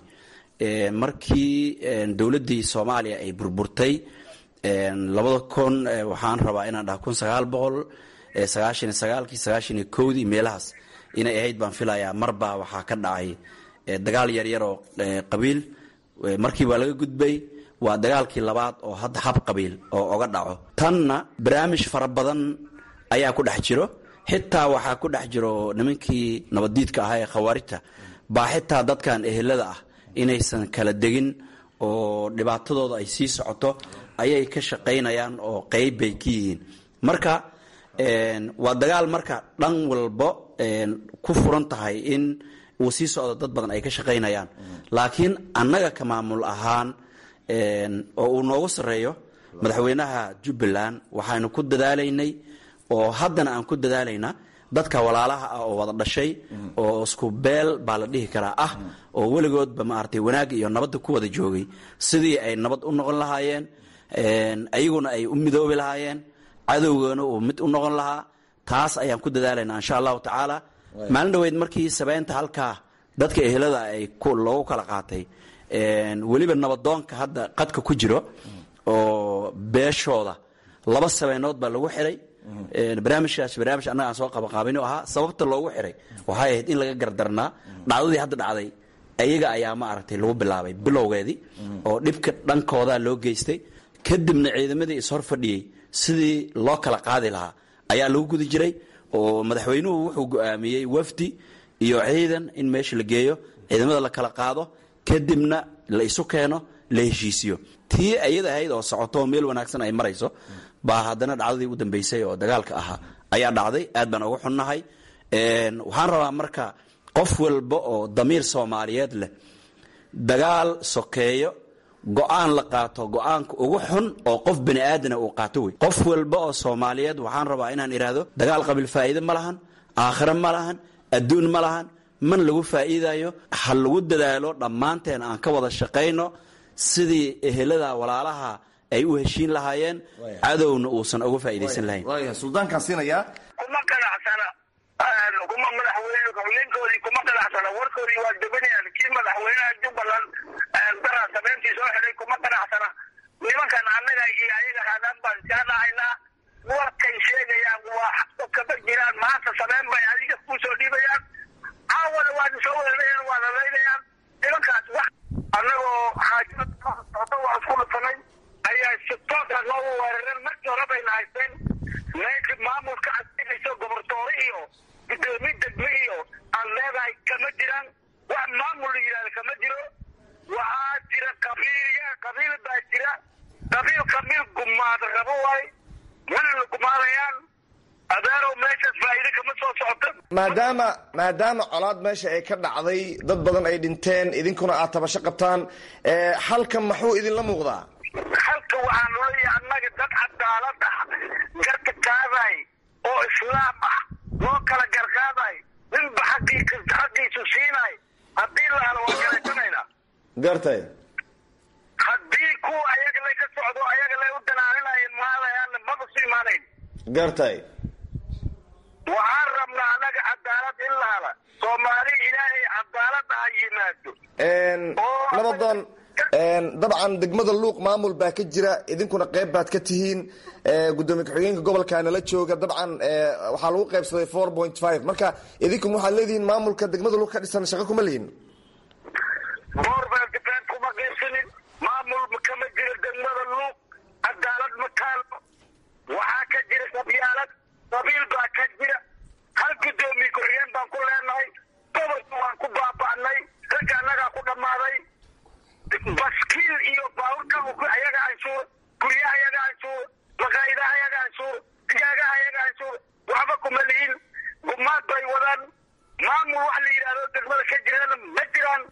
markii dowladdii soomaaliya ay burburtay labada kun waxaan rabaa inaan dhaha kun sagaal boqol sagaashan iyo sagaalkii sagaashan iyo kowdii meelahaas inay ahayd baan filayaa marbaa waxaa ka dhacay dagaal yaryar oo qabiil markii waa laga gudbay waa dagaalkii labaad oo hadda hab qabiil oo oga dhaco tanna barnaamij fara badan ayaa ku dhex jiro xitaa waxaa ku dhex jiro nimankii nabaddiidka ahaa ee khawaarijta baa xitaa dadkan ehelada ah inaysan kala degin oo dhibaatadooda ay sii socoto ayay ka shaqaynayaan oo qeyb bay ka yihiin marka waa dagaal marka dhan walbo ku furan tahay in uu sii socdo dad badan ay ka shaqaynayaan laakiin annaga ka maamul ahaan oo uu noogu sarreeyo madaxweynaha jubbaland waxaynu ku dadaalaynay oo haddana aan ku dadaalaynaa dadka walaalaha ah oo wada dhashay oo isku beel baa la dhihi karaa ah oo weligoodba maaragtay wanaagga iyo nabadda ku wada joogay sidii ay nabad u noqon lahaayeen ayaguna ay u midoobi lahaayeen cadowgana uu mid u noqon lahaa taas ayaan ku dadaalaynaa insha allahu tacaala maalin dhaweyd markii sabeynta halkaa dadka ehelada ay loogu kala qaatay weliba nabadoonka hadda qadka ku jiro oo beeshooda laba sabeynood baa lagu xiray barnaamijkaas barnaamij annaga aan soo qabaqaabino ahaa sababta loogu xiray waxay ahayd in laga gardarnaa dhacdadii hadda dhacday ayaga ayaa maaragtay lagu bilaabay bilowgeedii oo dhibka dhankooda loo geystay kadibna ciidamadii ishor fadhiyey sidii loo kala qaadi lahaa ayaa lagu guda jiray oo madaxweynuhu wuxuu go-aamiyey wafdi iyo ciidan in meesha la geeyo ciidamada la kala qaado kadibna la isu keeno la heshiisiyo tii ayada ahayd oo socoto meel wanaagsan ay marayso baa haddana dhacdadii u dambeysay oo dagaalka ahaa ayaa dhacday aad baan uga xunnahay waxaan rabaa marka qof walba oo damiir soomaaliyeed leh dagaal sokeeyo go-aan la qaato go-aanka ugu xun oo qof bani aadana uu qaato wey qof walba oo soomaaliyeed waxaan rabaa inaan idhaahdo dagaal qabiil faa'iide ma lahan aakhire ma lahan adduun ma lahan man lagu faa'iidayo ha lagu dadaalo dhammaanteen aan ka wada shaqayno sidii ehelada walaalaha ay u heshiin lahaayeen cadowna uusan uga faa'iidaysan lahayn suldaankaan siinayaa kuma qanacsana kuma madaxweyne ninkoodii kuma qanacsana warkoodii waa debanayaan kii madaxweynaha jubbaland daraa sameyntii soo xidhay kuma qanacsana nimankan annaga iyo ayaga haadaan baan iskaga dhacaynaa warkay sheegayaan waa kama jiraan maanta sameyn bay adiga kuu soo dhiibayaan caawana waad soo weerarayaan waa lalaynayaan nimankaas wax annagoo xaajada waa isku dhufanay ayaa si toosa noogu weerareen markii hore bayna haysteen meesha maamulka adinayso gobortoore iyo gudoomiye degme iyo aan leedahay kama jiraan wax maamul la yidhahda kama jiro waxaa jira qabiilya qabiil baa jira qabiil qabiil gumaada rabo waay mana la gumaadayaan adeerow meeshaas faa'iide kama soo socoto maadaama maadaama colaad meesha ay ka dhacday dad badan ay dhinteen idinkuna aad tabasho qabtaan halkan maxuu idinla muuqdaa halka waxaan leeyahay annaga dad cadaalad ah garka qaaday oo islaam ah loo kala garqaaday ninba xaqiisa xaqiisu siinay haddii la helo waa galaysanayna gartay haddii kuwa ayaga lay ka socdo ayaga lay u danaaninayeen maadayaan maba su imaanayn gartay waxaan rabnaa annaga cadaalad in la hela soomaali ilaahay cadaalad ha yimaado nabadoon dabcan degmada luuq maamul baa ka jira idinkuna qayb baad ka tihiin gudoomiye ku-xigeenka gobolkaana la jooga dabcan waxaa lagu qaybsaday four point five marka idinkun waxaad leedihiin maamulka degmada luuq ka dhisan shaqo kuma lihin boorbeeltifeen kuma qaybsanin maamul kama jiro degmada luuq cadaalad ma taalo waxaa ka jira qabyaalad qabiil baa ka jira hal gudoomiye ku-xigeen baan ku leenahay gobolka waan ku baaba'nay ragga annagaa ku dhammaaday baskiil iyo baaburka ayaga anshuur guryaha ayaga anshuur maqaayidaha ayaga anshuur digaagaha ayaga anshuur waxba kuma lihin gumaad bay wadaan maamul wax la yidhahdo degmada ka jirana ma jiraan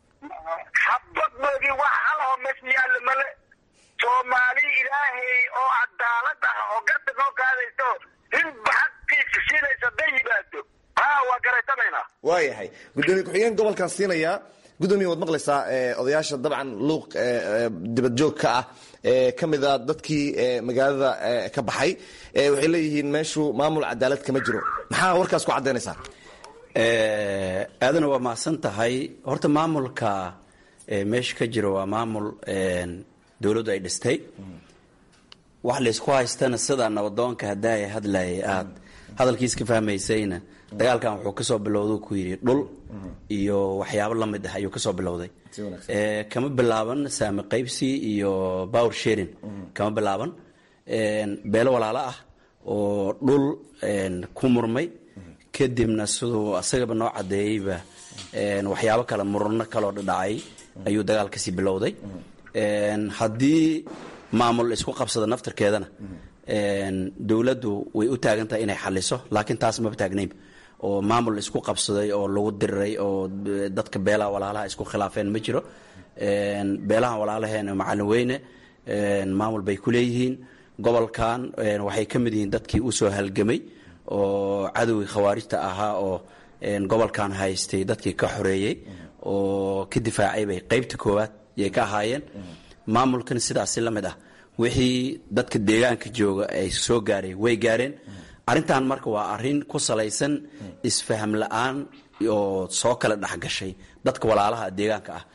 xabaddoodii wax halaho meesha yaalla male soomaali ilaahay oo cadaalad ah oo garta noo qaadayso ninba xaqiisa siinaysa hadday yimaado ha waa garaysanaynaa waayahay gudoomiye ku-xigeen gobolkaan siinayaa gudoomiye waad maqlaysaa odayaasha dabcan luuq dibadjoog ka ah ka mida dadkii magaalada ka baxay waxay leeyihiin meeshu maamul cadaalad kama jiro maxaa warkaas ku caddaynaysaa aadana waa mahadsan tahay horta maamulka meesha ka jiro waa maamul dowladdu ay dhistay wax laysku haystana sida nabadoonka haddaa ay hadlayay aad hadalkiis ka fahmaysayna dagaalkan wuxuu kasoo bilowda ku yidhi dhul iyo waxyaabo lamid ah ayuu kasoo bilowday kama bilaaban saami qaybsi iyo power sharing kama bilaaban beelo walaalo ah oo dhul ku murmay kadibna siduu asagaba noo cadeeyeyba waxyaabo kale murano kaloo dhadhacay ayuu dagaalkasii bilowday haddii maamul isku qabsada naftarkeedana dowladdu way u taagan tahay inay xaliso laakiin taas maba taagnayn oo maamul isku qabsaday oo lagu diriray oo dadka beelaha walaalaha isku khilaafeen ma jiro beelaha walaalaheen macalin weyne maamul bay ku leeyihiin gobolkan waxay ka mid yihiin dadkii usoo halgamay oo cadowgii khawaarijta ahaa oo gobolkan haystay dadkii ka xoreeyey oo ka difaacay bay qaybta koowaad yay ka ahaayeen maamulkan sidaasi la mid ah wixii dadka deegaanka jooga ay soo gaareen way gaareen arrintan marka waa arrin ku salaysan isfaham la-aan oo soo kala dhexgashay dadka walaalaha deegaanka ah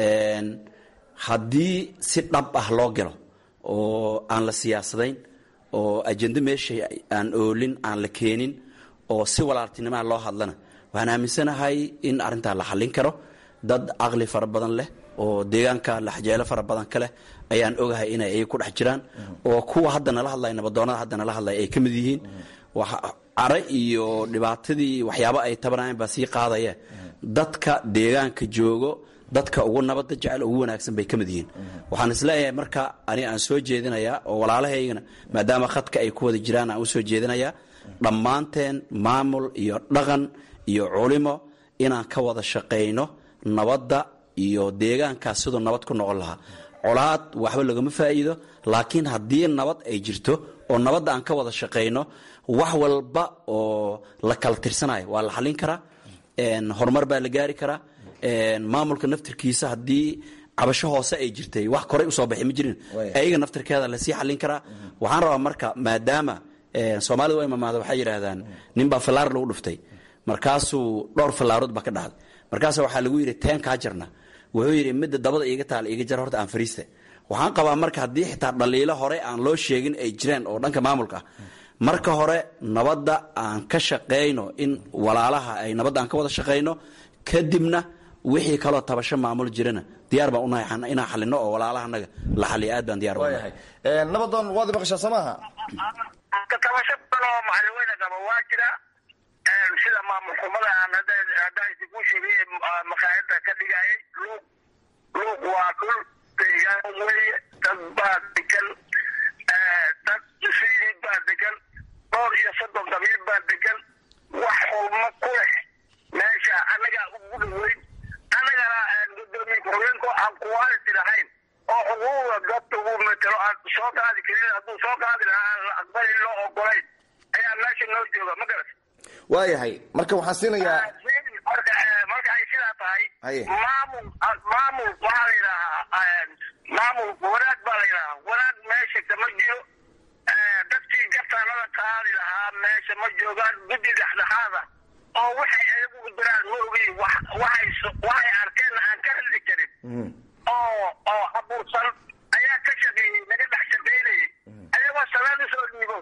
haddii si dhab ah loo galo oo aan la siyaasadayn oo ajendo meesha aan oolin aan la keenin oo si walaaltinimaa loo hadlana waxaan aaminsanahay in arrintaa la xallin karo dad caqli fara badan leh oo deegaanka laxjeelo fara badan ka leh ayaan ogahay inay ay ku dhex jiraan oo kuwa hadda nala hadlaya nabadoonada hadda nala hadlaya ay ka mid yihiin care iyo dhibaatadii waxyaabo ay tabanayan baa sii qaadaya dadka deegaanka joogo dadka ugu nabada jecel ugu wanaagsan bay ka mid yihiin waxaan isleeyahay marka ani aan soo jeedinayaa oo walaalahaygana maadaama khadka ay ku wada jiraan aan usoo jeedinayaa dhammaanteen maamul iyo dhaqan iyo culimo inaan ka wada shaqayno nabadda iyo deegaankaas siduu nabad ku noqon lahaa colaad waxba lagama faa'iido laakiin haddii nabad ay jirto oo nabadda aan ka wada shaqayno wax walba oo la kala tirsanayo waa la xallin karaa horumar baa la gaari karaa maamulka naftirkiisa haddii cabasho hoose ay jirtay wax koray usoo baxay ma jirin ayaga naftirkeeda lasii xallin karaa waxaan rabaa marka maadaama soomaalida waa imamaada waxay yidhaahdaan ninbaa fallaar lagu dhuftay markaasuu dhowr fallaarood baa ka dhacday markaasa waxaa lagu yidhi teen kaa jarna wuxuu yidhi midda dabada iiga taal iiga jar horta aan fariista waxaan qabaa marka haddii xitaa dhaliilo hore aan loo sheegin ay jireen oo dhanka maamulka ah marka hore nabadda aan ka shaqayno in walaalaha ay nabadda aan ka wada shaqayno kadibna wixii kaloo tabasho maamul jirana diyaar baan unahay inaan xalino oo walaalahanaga la xaliyo aad baan diyaar unahay nabadoon waad maqashaa soo maaha tabasho badan oo macalweyne qaba waa jira sida maamul xumada aan haddaan idinku sheegay maqaayada ka dhigayay luuq luuq waa dhul deegaan weye dad baa degan dad siidid baa degan dhowr iyo soddon qabiil baa degan wax xulmo ku leh meesha annagaa ugu dhaweyn annagana gudoomiye ku-xigeenku aan quality lahayn oo xuquuqda dadka ugu metelo aan soo qaadi karin hadduu soo qaadi lahaa aan la aqbalin loo ogolayn ayaa meesha noo jooga ma garat waayahay marka waxaan siinayaa marka marka ay sidaa tahay maamul maamul waxaa la yidhaahaa maamul wanaag baa la yidhahaa wanaag meesha kama jiro dadkii gartaanada qaadi lahaa meesha ma joogaan guddi dhexdhexaada oo waxay ayagu jiraan ma ogi waxay waxay arkeenna aan ka hadli karin oo oo abuursan ayaa ka shaqeeyey naga dhex shaqaynayay ayagoo salaan usoo dhiibo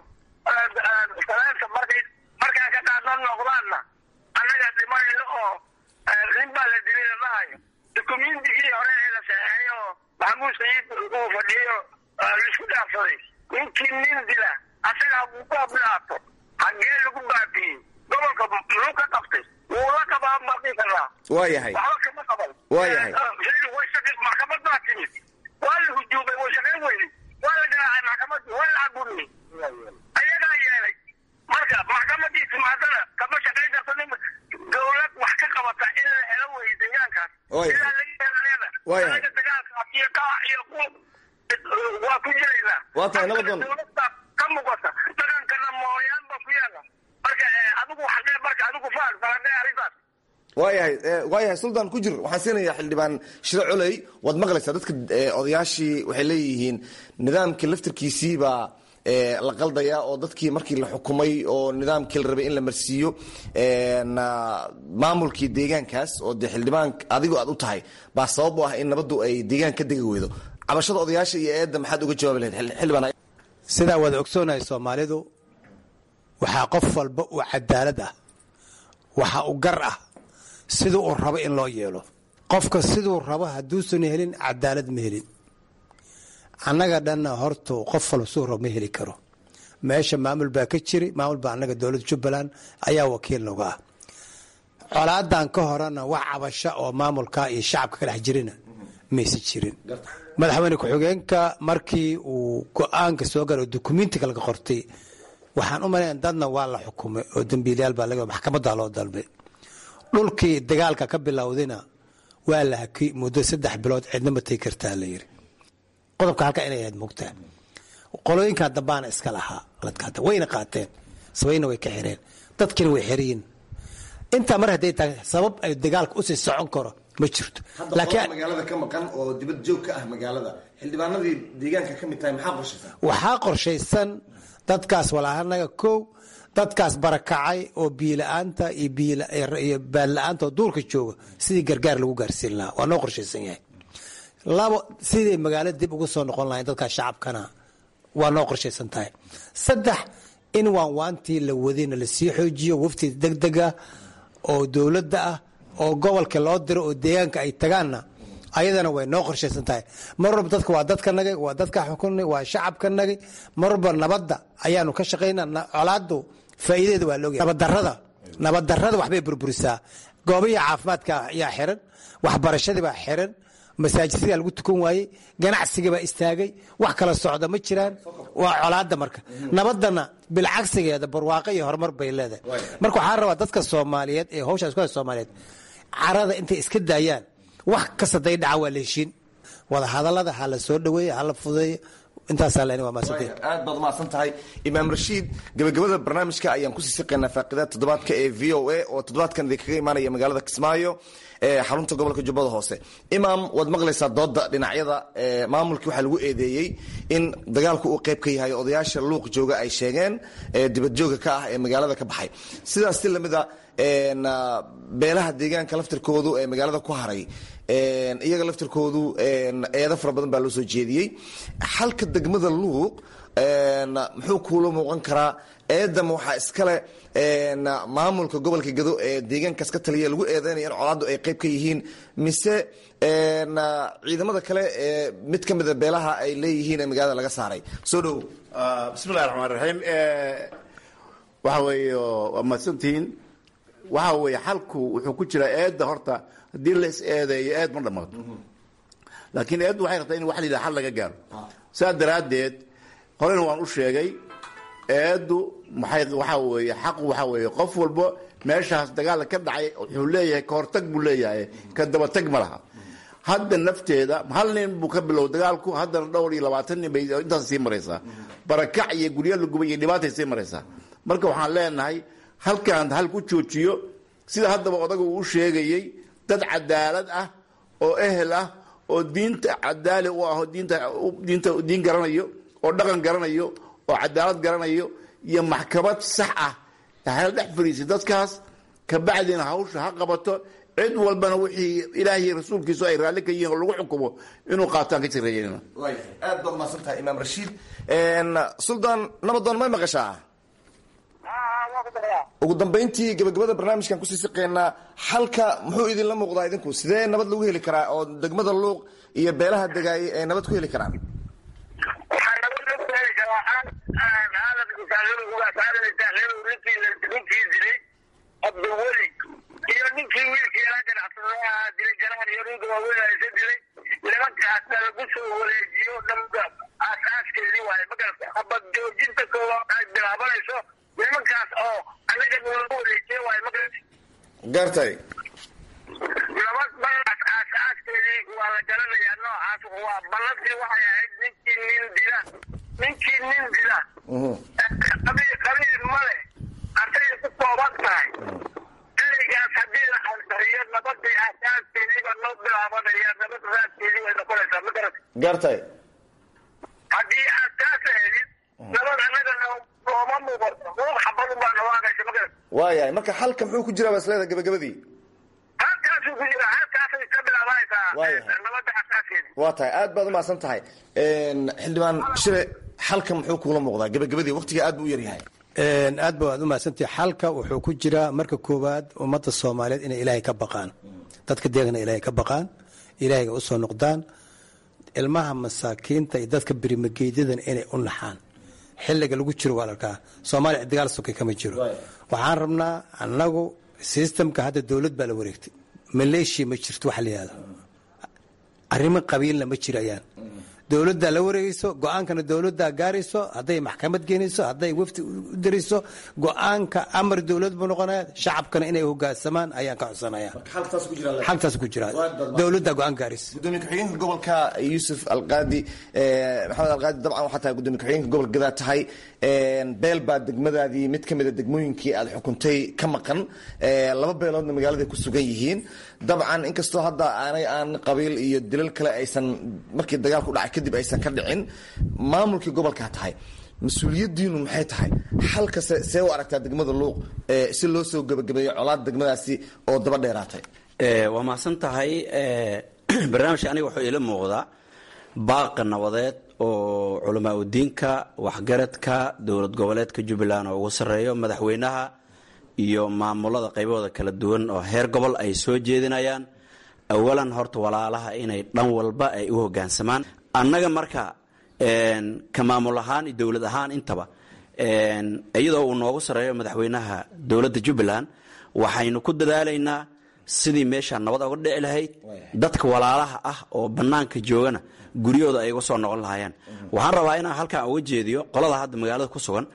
salaanka markay markaan ka qaadno noqdaanna annaga dhimanayno oo nin baa la dilay la dhahayo dukumentigii hore ee la saxeexay oo maxamuud sayiid uu fadhiyay oo laisku dhaafsaday ninkii nin dila asaga hadduu ku ablaato hagee lagu baabiyey gobolka muxuu ka qabtay wuu la qabaa maqi karaa waayahay waxba kama qaban waayahay maxkamad baa timid waa la hujuumay way shaqayn weyday waa la garaacay maxkamadii waa la caburiyey ayagaa yeelay marka maxkamadii timaadana kama shaqayn karto nin dowlad wax ka qabata in la helo wey deegaankaas ilaa laga helayana anaga dagaalkaas iyo qaac iyo ku waa ku jiraynaa waa tahay nabadoon dowladda ka muuqata dhaqankana mooyaan baa ku yaala marka adigu xaqee marka adigu faan falanee arrintaas waayahay waayahay suldaan ku jir waxaan siinayaa xildhibaan shiro coley waad maqlaysaa dadka odayaashii waxay leeyihiin nidaamkii laftirkiisii baa la qaldaya oo dadkii markii la xukumay oo nidaamkii la rabay in la marsiiyo maamulkii deegaankaas oo dee xildhibaan adigo aad u tahay baa sabab u ah in nabaddu ay deegaan ka degi weydo cabashada odayaasha iyo eedda maxaad uga jawaabi lahayd xildhibaan sidaa wada ogsoonahay soomaalidu waxaa qof walba uu cadaalad ah waxa uu gar ah siduu uu rabo in loo yeelo qofka siduu rabo hadduusan helin cadaalad ma helin annaga dhanna hortu qof walba siduu rabo ma heli karo meesha maamul baa ka jiri maamul baa annaga dowladda jubbaland ayaa wakiil noga ah colaadan ka horena wax cabasho oo maamulka iyo shacabka ka dhex jirina mayse jirin madaxweyne ku-xigeenka markii uu go-aanka soo gala oo dukumentiga laga qortay waxaan u malayn dadna waa la xukumay oo dambiilayaal baa laga maxkamadda loo dalbay dhulkii dagaalka ka bilowdayna waa la hakay muddo saddex bilood cidna ma tegi kartaa la yiri qodobka halka inay ahayd mugtaa qolooyinkan dambaana iska lahaa ladkaata wayna qaateen sabayna way ka xireen dadkiina way xiriyin intaa mar hadday tahay sabab ay dagaalka usii socon karo ma jirto laakiin magaalada ka maqan oo dibad joog ka ah magaalada xildhibaanadii deegaanka ka mid tahay maxaa qorshaysan waxaa qorshaysan dadkaas walaahanaga kow dadkaas barakacay oo biila-aanta iyo baadla-aanta oo duurka jooga sidii gargaar lagu gaarsiin lahaa waa noo qorshaysan yahay labo siday magaalada dib ugu soo noqon lahayn dadkaas shacabkana waa noo qorshaysan tahay saddex in waanwaantii la wadayna lasii xoojiyo wafti degdega oo dowladda ah oo gobolka loo diro oo deegaanka ay tagaanna ayadana way noo qorshaysan tahay mar walba dadka waa dadka nagay waa dadka xukunay waa shacabka nagay mar walba nabadda ayaanu ka shaqaynaa colaadu faa'iideeda waa laogyahay nabaddarrada nabaddarrada waxbay burburisaa goobihii caafimaadka ayaa xiran waxbarashadii baa xiran masaajidsidaa lagu tukan waayey ganacsigii baa istaagay wax kala socda ma jiraan waa colaada marka nabadana bilcagsigeeda barwaaqo iyo horumar bay leedahay marka waxaa rabaa dadka soomaaliyeed ee hawshaas ku soomaaliyeed carada intay iska daayaan wax kasta day dhaca waa la heshiin wada hadalada ha la soo dhaweeya ha la fudeeyo intaasaa len waa maasantay aad baad umahadsan tahay imaam rashiid gabagabada barnaamijka ayaan kusii siqaynaa faaqidaad toddobaadka ee v o a oo toddobaadkan idinkaga imaanaya magaalada kismaayo ee xarunta gobolka jubbada hoose imaam waad maqlaysaa dooda dhinacyada maamulkii waxaa lagu eedeeyey in dagaalku uu qayb ka yahay odayaasha luuq jooga ay sheegeen dibadjooga ka ah ee magaalada ka baxay sidaas si lamida beelaha deegaanka laftirkoodu ee magaalada ku haray iyaga laftirkoodu eedo fara badan baa loo soo jeediyey xalka degmada luuq muxuu kuula muuqan karaa eedama waxaa iskale maamulka gobolka gado ee deegaankaas ka taliya lagu eedeynaya in colaaddu ay qayb ka yihiin mise ciidamada kale ee mid ka mida beelaha ay leeyihiin ee magaalada laga saaray soo dhow bismillahi raxmaan raxiim waxa weeye waa mahadsantihiin waxa weeye xalku wuxuu ku jiraa eedda horta haddii la is eedeeyo eed ma dhamaato laakiin eeddu waxay rabtaa in wax la yidhaha xal laga gaaro saa daraaddeed horena waan u sheegay eeddu maxay waxaa weeye xaqu waxaa weeye qof walba meeshaas dagaal ka dhacay wuxuu leeyahay ka hortag buu leeyahay ka dabatag ma laha hadda nafteeda hal nin buu ka bilow dagaalku haddana dhowr iyo labaatan nin bay intaas sii maraysaa barakac iyo guryo la gubay iyo dhibaatay sii maraysaa marka waxaan leenahay halkaan hal ku joojiyo sida haddaba odaga uu u sheegayey dad cadaalad ah oo ehel ah oo diinta cadaali u ah oo diinta diinta diin garanayo oo dhaqan garanayo oo cadaalad garanayo iyo maxkamad sax ah hal dhex fariisay dadkaas kabacdina hawsha ha qabato cid walbana wixii ilaahay rasuulkiisu ay raalli ka yihiin oo lagu xukumo inuu qaataan ka jireeyeen aad baad umahadsan tahay imaam rashiid suldaan nabadoon may maqashaa ugu dambayntii gabagabada barnaamijkan kusii siqeynaa xalka muxuu idinla muuqdaa idinku sidee nabad lagu heli karaa oo degmada luuq iyo beelaha degaayay ay nabad ku heli karaan ninkii dilay abdulweli iyo ninkii wiilkii yaraa ganacsadaha dilay jaraar iyo ninka waaweynaysa dilay nimankaasna lagu soo wareejiyo dhamka aas-aaskeedii waaye magarata habad joojinta koowaad ay bilaabanayso nimankaas oo anaga nalagu wareejiye waaye magarata gartay nabad balaas aas-aaskeedii waa la garanayaa noocaas waa ballantii waxay ahayd ninkii nin dila ninkii nin dila qabiil qabiil male artay ku kooban tahay ereygaas haddii la ansariyo gaartay haddii aad taas helin nabad annaga nooma muuqato ruux xabadun baa nawaaqaysa magarad waayahay marka xalka muxuu ku jiraa baa isleeda gabagabadii halkaasuu ku jira halkaasay ka bilaabanaysaa Waayahay. nabadda asaaskeeda waa tahay aad baad umahadsan tahay xildhibaan shire xalka muxuu kuula muuqdaa gabagabadii waqtiga aad buu u yaryahay aad ba waad u mahadsantahay xalka wuxuu ku jiraa marka koowaad ummadda soomaaliyeed inay ilaahay ka baqaan dadka deegana ilaahay ka baqaan ilaahayga u soo noqdaan ilmaha masaakiinta iyo dadka birimageedyadan inay u naxaan xilliga lagu jiro waa larkaa soomaaliya dagaal sokay kama jiro waxaan rabnaa annagu sistamka hadda dowlad baa la wareegtay maleeshiya ma jirto waxa la yihahdo arrimo qabiilna ma jirayaan dowladdaa la wareegayso go-aankana dowladdaa gaarayso hadday maxkamad geenayso hadday wafdi u dirayso go-aanka amar dowlad buu noqonaya shacabkana inay hogaansamaan ayaan ka codsanaya xaltaas ku jira dowladdaa go-aan gaaraysa gudoomiye ku-xigeenka gobolka yuusuf alqaadi maxamed alqaadi dabcan waxaa tahay gudoomiye ku-xigeenka gobolka gadaa tahay beel baa degmadaadii mid ka mida degmooyinkii aad xukuntay ka maqan laba beeloodna magaaladay ku sugan yihiin dabcan inkastoo hadda aanay aan qabiil iyo dilal kale aysan markii dagaalku dhacay kadib aysan ka dhicin maamulkii gobolkaa tahay mas-uuliyadiinu maxay tahay xalka se see u aragtaa degmada luuq ee si loo soo gebagabeeyo colaad degmadaasi oo daba dheeraatay waa mahadsan tahay barnaamijka aniga wuxuu ila muuqdaa baaqa nabadeed oo culamaa udiinka waxgaradka dowlad goboleedka jubbaland oo ugu sarreeyo madaxweynaha iyo maamulada qaybahooda kala duwan oo heer gobol ay soo jeedinayaan awalan horta walaalaha inay dhan walba ay u hogaansamaan annaga marka ka maamul ahaan iyo dowlad ahaan intaba iyadoo uu noogu sarreeyo madaxweynaha dowladda jubbaland waxaynu ku dadaalaynaa sidii meeshaa nabad oga dhici lahayd dadka walaalaha ah oo bannaanka joogana guryahooda ay uga soo noqon lahaayeen waxaan rabaa inaan halkan uga jeediyo qolada hadda magaalada ku sugan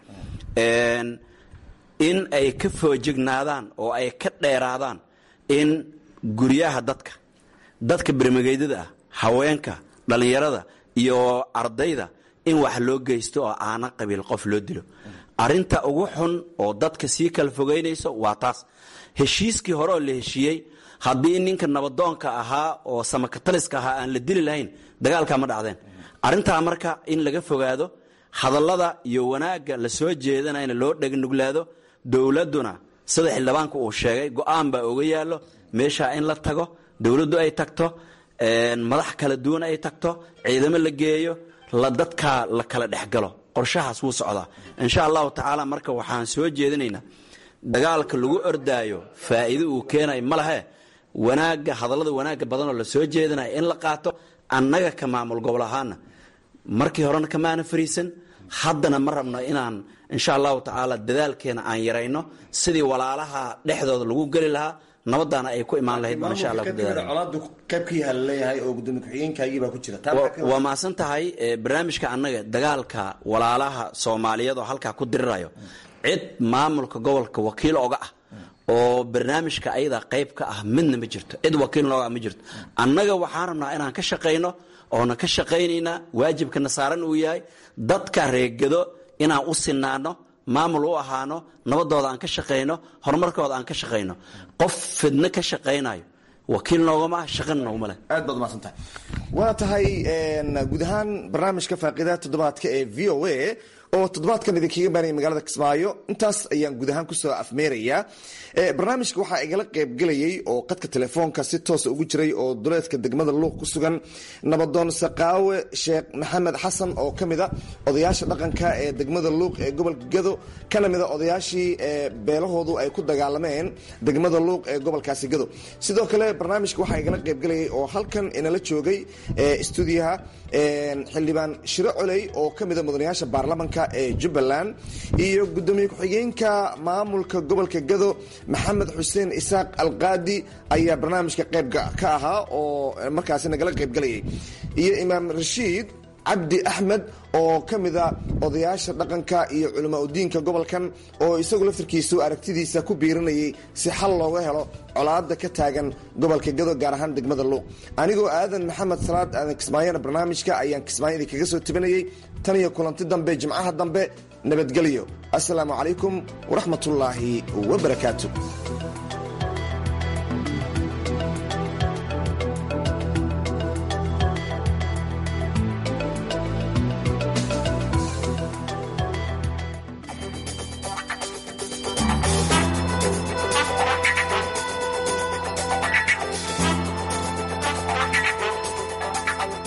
in ay ka foojignaadaan oo ay ka dheeraadaan in guryaha dadka dadka bermageydada ah haweenka dhallinyarada iyo ardayda in wax loo geysto oo aana qabiil qof loo dilo arinta ugu xun oo dadka sii kala fogeynayso waa taas heshiiskii hore oo la heshiiyey haddii ninka nabadoonka ahaa oo samakataliska ahaa aan la dili lahayn dagaalkaa ma dhacdeen arintaa marka in laga fogaado hadallada iyo wanaagga la soo jeedanayna loo dhegnuglaado dowladduna sida xildhibaanku uu sheegay go-aan baa oga yaallo meeshaa in la tago dowladdu ay tagto madax kala duwan ay tagto ciidamo la geeyo la dadkaa la kala dhexgalo qorshahaas wuu socdaa insha allahu tacaala marka waxaan soo jeedinaynaa dagaalka lagu ordaayo faa'iido uu keenayo ma lehe wanaagga hadallada wanaagga badanoo la soo jeedinayo in la qaato annaga ka maamul gobol ahaana markii horena kamaana fariisan haddana ma rabno inaan insha allahu tacaala dadaalkeena aan yarayno sidii walaalaha dhexdooda lagu geli lahaa nabadaana ay ku imaan lahayd baan insha allah ku dadaala colaadu qayb ka yaha laleeyahay oo gudoomiye ku-xigeenkaagii baa ku jira taa Wa- maxaa ka- waa mahadsan tahay eh, barnaamijka annaga dagaalka walaalaha soomaaliyeed oo halkaa ku dirirayo cid maamulka gobolka wakiil oga ah oo barnaamijka ayada qayb ka ah midna ma jirto cid wakiil nooga ah ma jirto annaga waxaan rabnaa inaan ka shaqayno oona ka shaqaynaynaa waajibkana saaran uu yahay dadka reegado inaan u sinaano maamul u ahaano nabadooda aan ka shaqayno horumarkooda aan ka shaqayno qof fidno ka shaqaynayo wakiil noogama ah shaqana nooguma leh aad baad umahadsan tahay waa tahay guud ahaan barnaamijka faaqidaha toddobaadka ee v o a oo toddobaadkan idinkaga baanaya magaalada kismaayo intaas ayaan guud ahaan kusoo afmeerayaa Eh, barnaamijka waxaa igala qaybgelayay oo qadka telefoonka si toosa ugu jiray oo duleedka degmada luuq ku sugan nabadoon saqaawe sheekh maxamed xasan oo ka mida odayaasha dhaqanka ee degmada luuq ee gobolka gado kana mida odayaashii eh, beelahoodu ay ku dagaalameen degmada luuq ee gobolkaasi gado sidoo kale barnaamijka waxaa igala qaybgelayay oo halkan inala joogay eh, stuudiyaha eh, xildhibaan shiro coley oo ka mida mudanayaasha baarlamanka ee jubbaland iyo gudoomiye ku-xigeenka maamulka gobolka gado maxamed xuseen isaaq alqaadi ayaa barnaamijka qayb ka ahaa oo markaasi nagala qaybgelayay iyo imaam rashiid cabdi axmed oo ka mida odayaasha dhaqanka iyo culamaa udiinka gobolkan oo isagu laftarkiisu aragtidiisa ku biirinayay si xal looga helo colaada ka taagan gobolka gado gaar ahaan degmada luuq anigoo aadan maxamed salaad aadan kismaayona barnaamijka ayaan kismaayo idinkaga soo tibinayay tan iyo kulanti dambe jimcaha dambe nabadgelyo asalaamu calaykum waraxmatullaahi wabarakaatu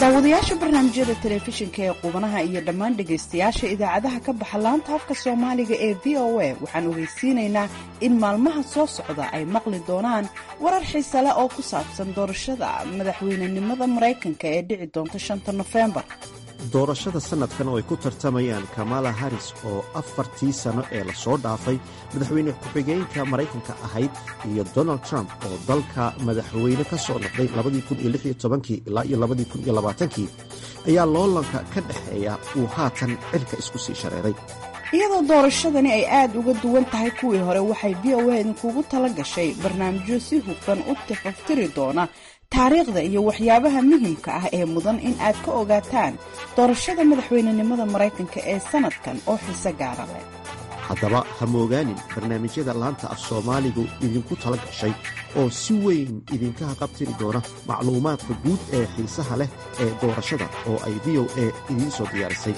daawadayaasha barnaamijyada telefishinka ee qubanaha iyo dhammaan dhegaystayaasha idaacadaha ka baxa laanta afka soomaaliga ee v o a waxaan ogeysiinaynaa in maalmaha soo socda ay maqli doonaan warar xiise leh oo ku saabsan doorashada madaxweynenimada maraykanka ee dhici doonta shanta nofembar doorashada sannadkan oo ay ku tartamayaan kamala haris oo afartii sano ee lasoo dhaafay madaxweyne ku-xigeenka maraykanka ahayd iyo donald trump oo dalka madaxweyne ka soo noqday ilaa iyo kii ayaa loolanka ka dhexeeya uu haatan cirka isku sii shareeray iyadoo doorashadani ay aad uga duwan tahay kuwii hore waxay v o a idinkugu tala gashay barnaamijyo si hufan u tifaftiri doona taariikhda iyo waxyaabaha muhimka ah ee mudan in aad ka ogaataan doorashada madaxweynenimada maraykanka ee sannadkan oo xiise gaara leh haddaba ha moogaanin barnaamijyada laanta af soomaaligu idinku tala gashay oo si weyn idinka haqabtiri doona macluumaadka guud ee xiisaha leh ee doorashada oo ay v o a idiin soo diyaarisay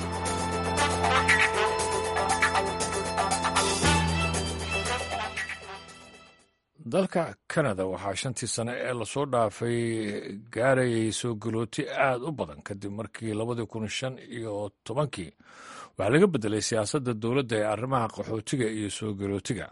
dalka kanada waxaa shantii sane ee lasoo dhaafay gaarayay soo galooti aad u badan kadib markii labadii kun shan iyo tobankii waxaa laga beddelay siyaasadda dowladda ee arrimaha qaxootiga iyo soo galootiga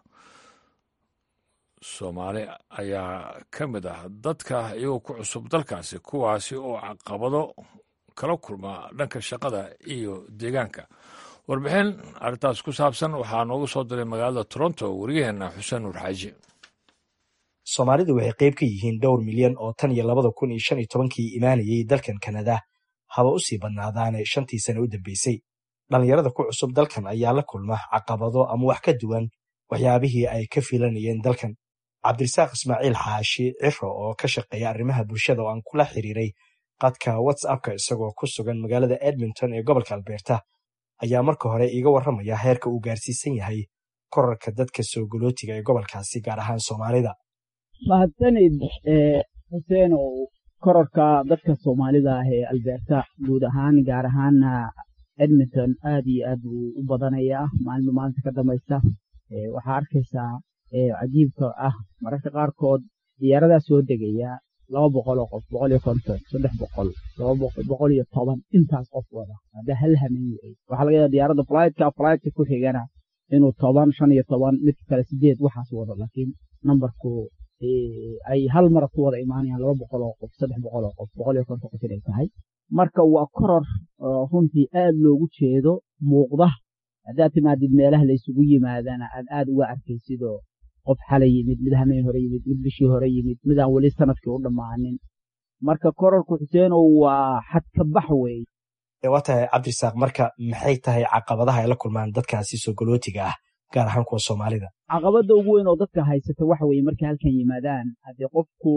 soomaali ayaa ka mid ah dadka iyagoo ku cusub dalkaasi kuwaasi oo caqabado kala kulma dhanka shaqada iyo deegaanka warbixin arrintaas ku saabsan waxaa noogu soo diray magaalada toronto wariyaheenna xuseen nuur xaaji soomaalidu waxay qayb ka yihiin dhowr milyan oo tan iyo labada kun iyo shan iyo tobankii imaanayay dalkan kanada haba u sii badnaadaane shantii sane u dambeysay dhallinyarada ku cusub dalkan ayaa la kulma caqabado ama wax ka duwan waxyaabihii ay ka filanayeen dalkan cabdirasaaq ismaaciil xaashi ciro oo ka shaqeeya arrimaha bulshada oo aan kula xiriiray qadka whatsappka isagoo ku sugan magaalada edmonton ee gobolka albeerta ayaa marka hore iiga warramaya heerka uu gaarsiisan yahay korarka dadka soo galootiga ee gobolkaasi gaar ahaan soomaalida mahadsanid xuseen oo kororka dadka soomaalida ah ee albeerta guud ahaan gaar ahaana edmonton aad iyo aad buu u badanayaa maalma maalinta ka dambaysa waxaa arkaysaa cajiibka ah mararka qaarkood diyaaradaa soo degaya laba boqol oo qof boqol iyo konton saddex boqol laba boqol iyo toban intaas qof wada hadda hal hamin yahay waxaa laga yaaba diyaaradda flytka flytka ku xigana inuu toban shan iyo toban mid kale sideed waxaas wado laakiin nambarku ay hal mara ku wada imaanayaan laba boqol oo qof saddex boqol oo qof boqol iyo konton qof inay tahay marka waa koror runtii aad loogu jeedo muuqda haddaad timaadid meelaha laysugu yimaadana aad aad uga arkaysidoo qof xalay yimid mid hameen hore yimid mid bishii hore yimid midaan weli sanadkii u dhammaanin marka kororku xuseenow waa xadkabax wey waa tahay cabdirasaaq marka maxay tahay caqabadaha ay la kulmaan dadkaasi soo galootiga ah gaar ahaan kuwa soomaalida caqabadda ugu weyn oo dadka haysata waxa weeye markay halkan yimaadaan haddii qofku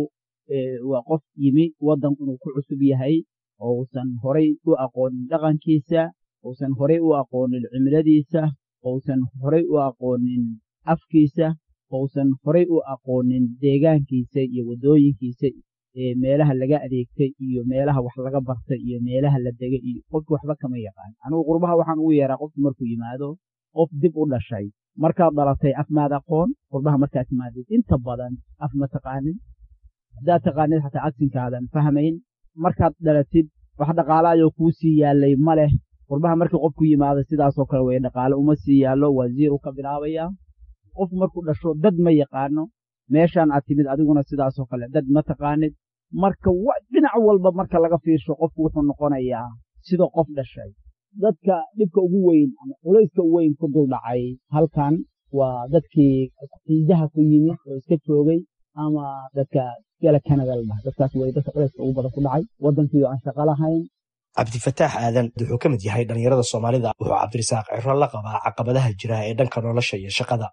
waa qof yimi waddan inuu ku cusub yahay oo uusan horay u aqoonin dhaqankiisa uusan horay u aqoonin cimiladiisa ousan horay u aqoonin afkiisa ousan horay u aqoonin deegaankiisa iyo waddooyinkiisa meelaha laga adeegtay iyo meelaha wax laga bartay iyo meelaha la degay iyo qofki waxba kama yaqaan anigu qurbaha waxaan ugu yeeraa qofku markuu yimaado qof dib u dhashay markaad dhalatay af maad aqoon qurbaha markaad timaadid inta badan af ma taqaanin haddaad taqaanid xataa agsinkaadan fahmayn markaad dhalatid wax dhaqaalaayoo kuu sii yaallay ma leh qurbaha markii qofku yimaado sidaasoo kale wey dhaqaale uma sii yaallo waa ziiru ka bilaabayaa qofku markuu dhasho dad ma yaqaano meeshaan aad timid adiguna sidaasoo kale dad ma taqaanid marka dhinac walba marka laga fiirsho qofku wuxuu noqonayaa sida qof dhashay dadka dhibka ugu weyn ama culayska u weyn ku duldhacay halkan waa dadkii xiisaha ku yimid oo iska joogay ama dadka gala canada la dhaha dadkaas wey dadka culayska ugu badan ku dhacay waddankii oo aan shaqo lahayn cabdifataax aadan wuxuu ka mid yahay dhallinyarada soomaalida wuxuu cabdirasaaq ciro la qabaa caqabadaha jira ee dhanka nolosha iyo shaqada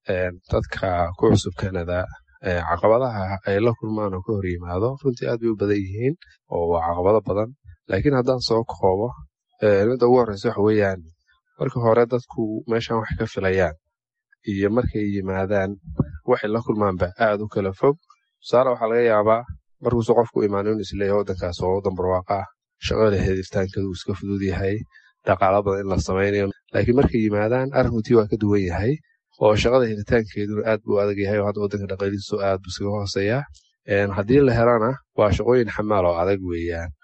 dadka ku cusub canada caqabadaha ay la kulmaan oo ka hor yimaado runtii aad bay u badan yihiin oo waa caqabado badan laakiin haddaan soo koobo midda ugu horreysa waxa weeyaan marka hore dadku meeshan wax ka filayaan iyo markay yimaadaan waxay la kulmaanba aad u kala fog tusaale waxaa laga yaabaa markuusu qofku imaano inu isleeyahay waddankaas oo waddan barwaaqa ah shaqada helitaankeedu uu iska fudud yahay dhaqaalo badan in la samaynayo laakiin markay yimaadaan arrinkutii waa ka duwan yahay oo shaqada helitaankeeduna aad buu adag yahay oo hadda waddanka dhaqaalihiisu aad buu iskaga hooseeyaa haddii la helana waa shaqooyin xamaal oo adag weeyaan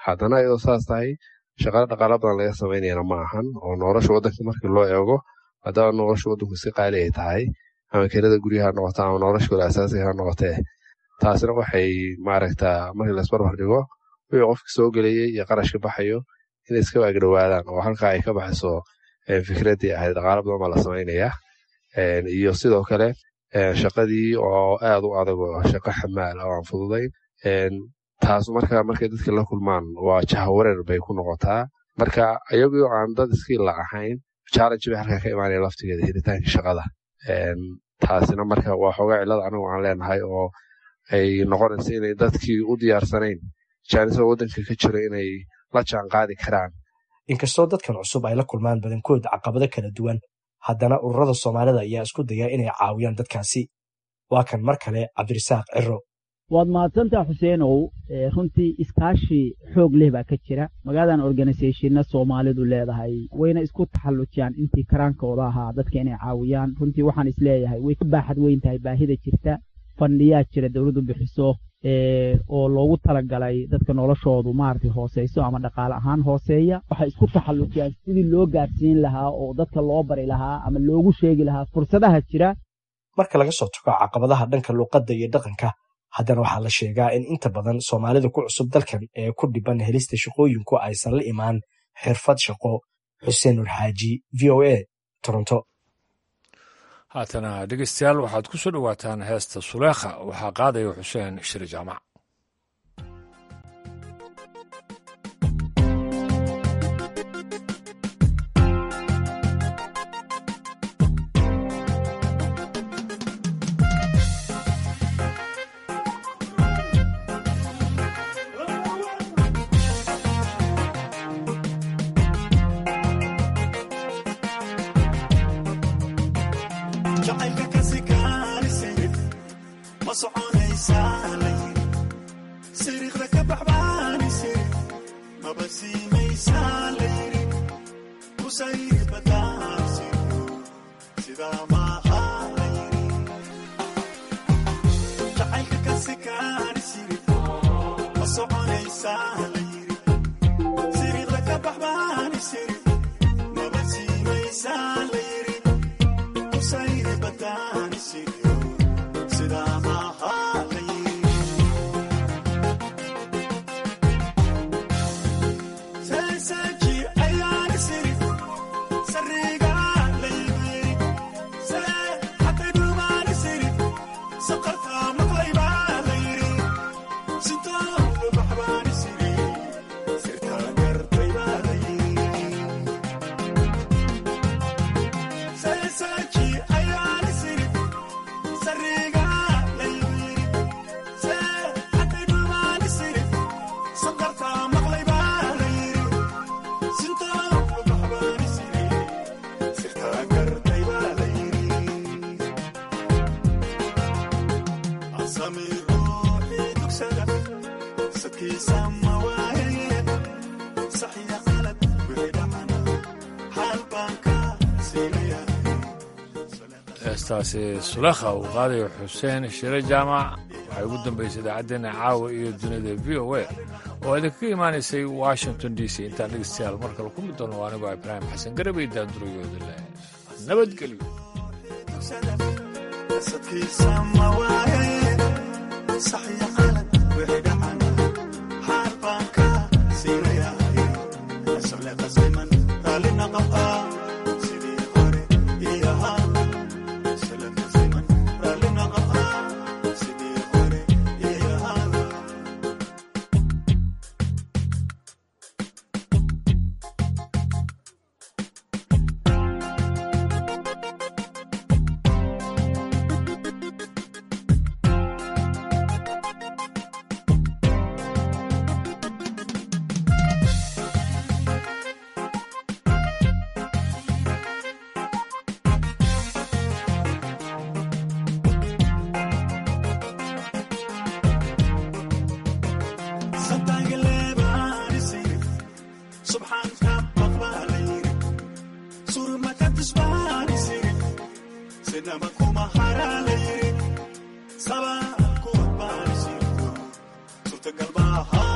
haddana iyadoo saas tahay shaqalo dhaqaala badan laga samaynayana ma ahan oo nolosha waddanka markii loo eego maadaama nolosha waddanku si qaali ay tahay ama kelada guryaha noqoto ama noloshooda asaasiga ha noqotee taasina waxay maaragta markii laisbarbar dhigo wixii qofka soo gelayay iyo qarashka baxayo inay iska waagdhowaadaan oo halkaa ay ka baxayso fikraddii ahayd dhaqaala badan baa la samaynayaa iyo sidoo kale shaqadii oo aad u adag oo shaqo xamaal oo aan fududayn taas marka markay dadka la kulmaan waa jahawareer bay ku noqotaa marka iyagoo aan dad iskiila ahayn challenge bay halkaa ka imaanaya laftigeeda helitaanka shaqada taasina marka waa xoogaa cillada anigu aan leenahay oo ay noqonaysa inay dadkii u diyaarsanayn jaanisada waddanka ka jira inay la jaan qaadi karaan inkastoo dadkan cusub ay la kulmaan badankood caqabado kala duwan haddana ururada soomaalida ayaa isku daya inay caawiyaan dadkaasi waa kan mar kale cabdirasaaq ciro waad mahadsantaa xuseenow runtii iskaashi xoog leh baa ka jira magaaladan organisathonna soomaalidu leedahay wayna isku taxallujiyaan intii karaankooda ahaa dadka inay caawiyaan runtii waxaan isleeyahay way ka baaxad weyn tahay baahida jirta fandhiyaa jira dowladdu bixiso oo loogu talagalay dadka noloshoodu maaragtay hooseyso ama dhaqaale ahaan hooseeya waxay isku taxallujiyaan sidii loo gaadhsiin lahaa oo dadka loo bari lahaa ama loogu sheegi lahaa fursadaha jira marka laga soo tago caqabadaha dhanka luuqadda iyo dhaqanka haddana waxaa la sheegaa in inta badan soomaalida ku cusub dalkan ee ku dhiban helista shaqooyinku aysan la imaan xirfad shaqo xuseen nur xaaji v o a toronto haatana dhegeystayaal waxaad ku soo dhowaataan heesta suleekha waxaa qaadaya xuseen shiri jaamac heestaasi sulekha uu qaadayo xuseen shire jaamac waxay ugu dambaysay idaacaddeenna caawa iyo dunida v o a oo idinkaga imaanaysay washington d c intaan dhegeystayaal mar kale ku mid doono anigoo ibraahim xasan garabay daandurayooda leh nabadgelyo Saba ku adbaanisiyo, suurtagal baa